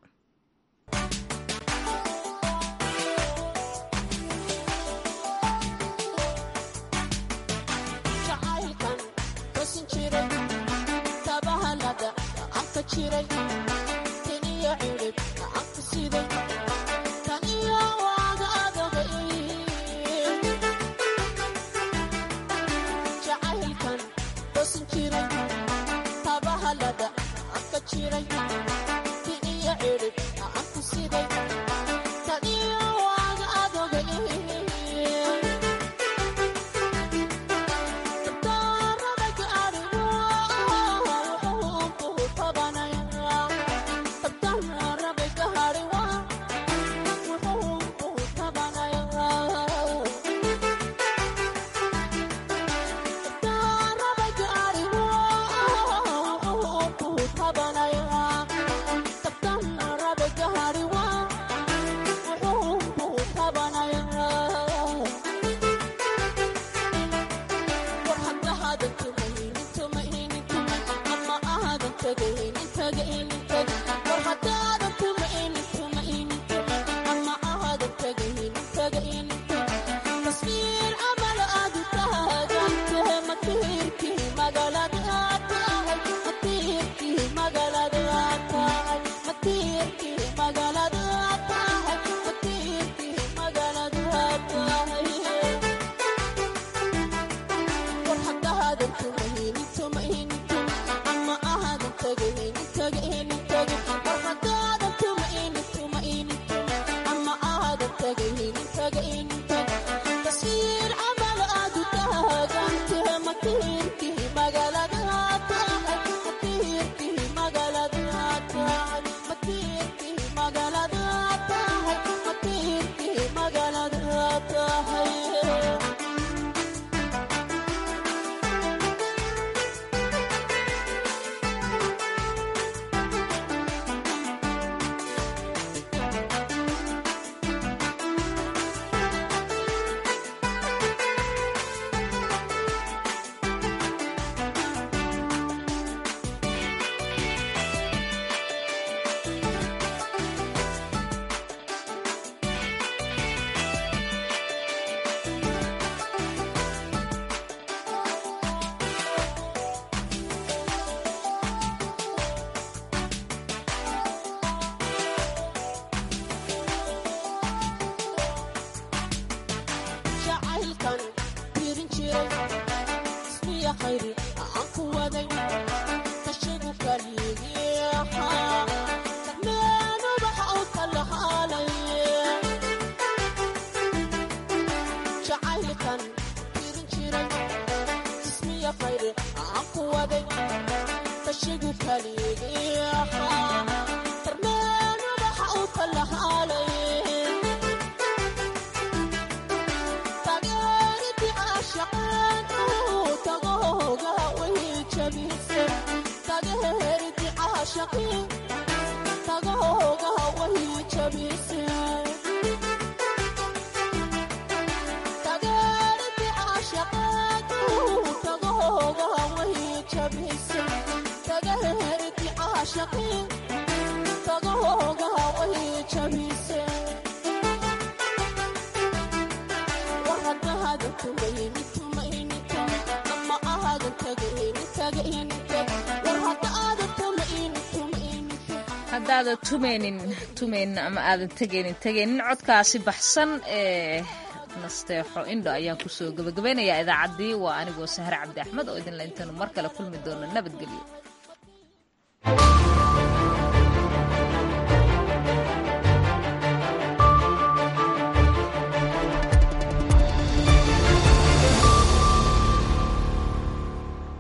haddaada tumaynin tumaynin ama aadan tegaynin tegaynin codkaasi baxsan ee nasteexo indho ayaan kusoo gabagabaynayaa idaacaddii waa anigoo sahre cabdi axmed oo idinla intaanu mar kale kulmi doono nabadgelyo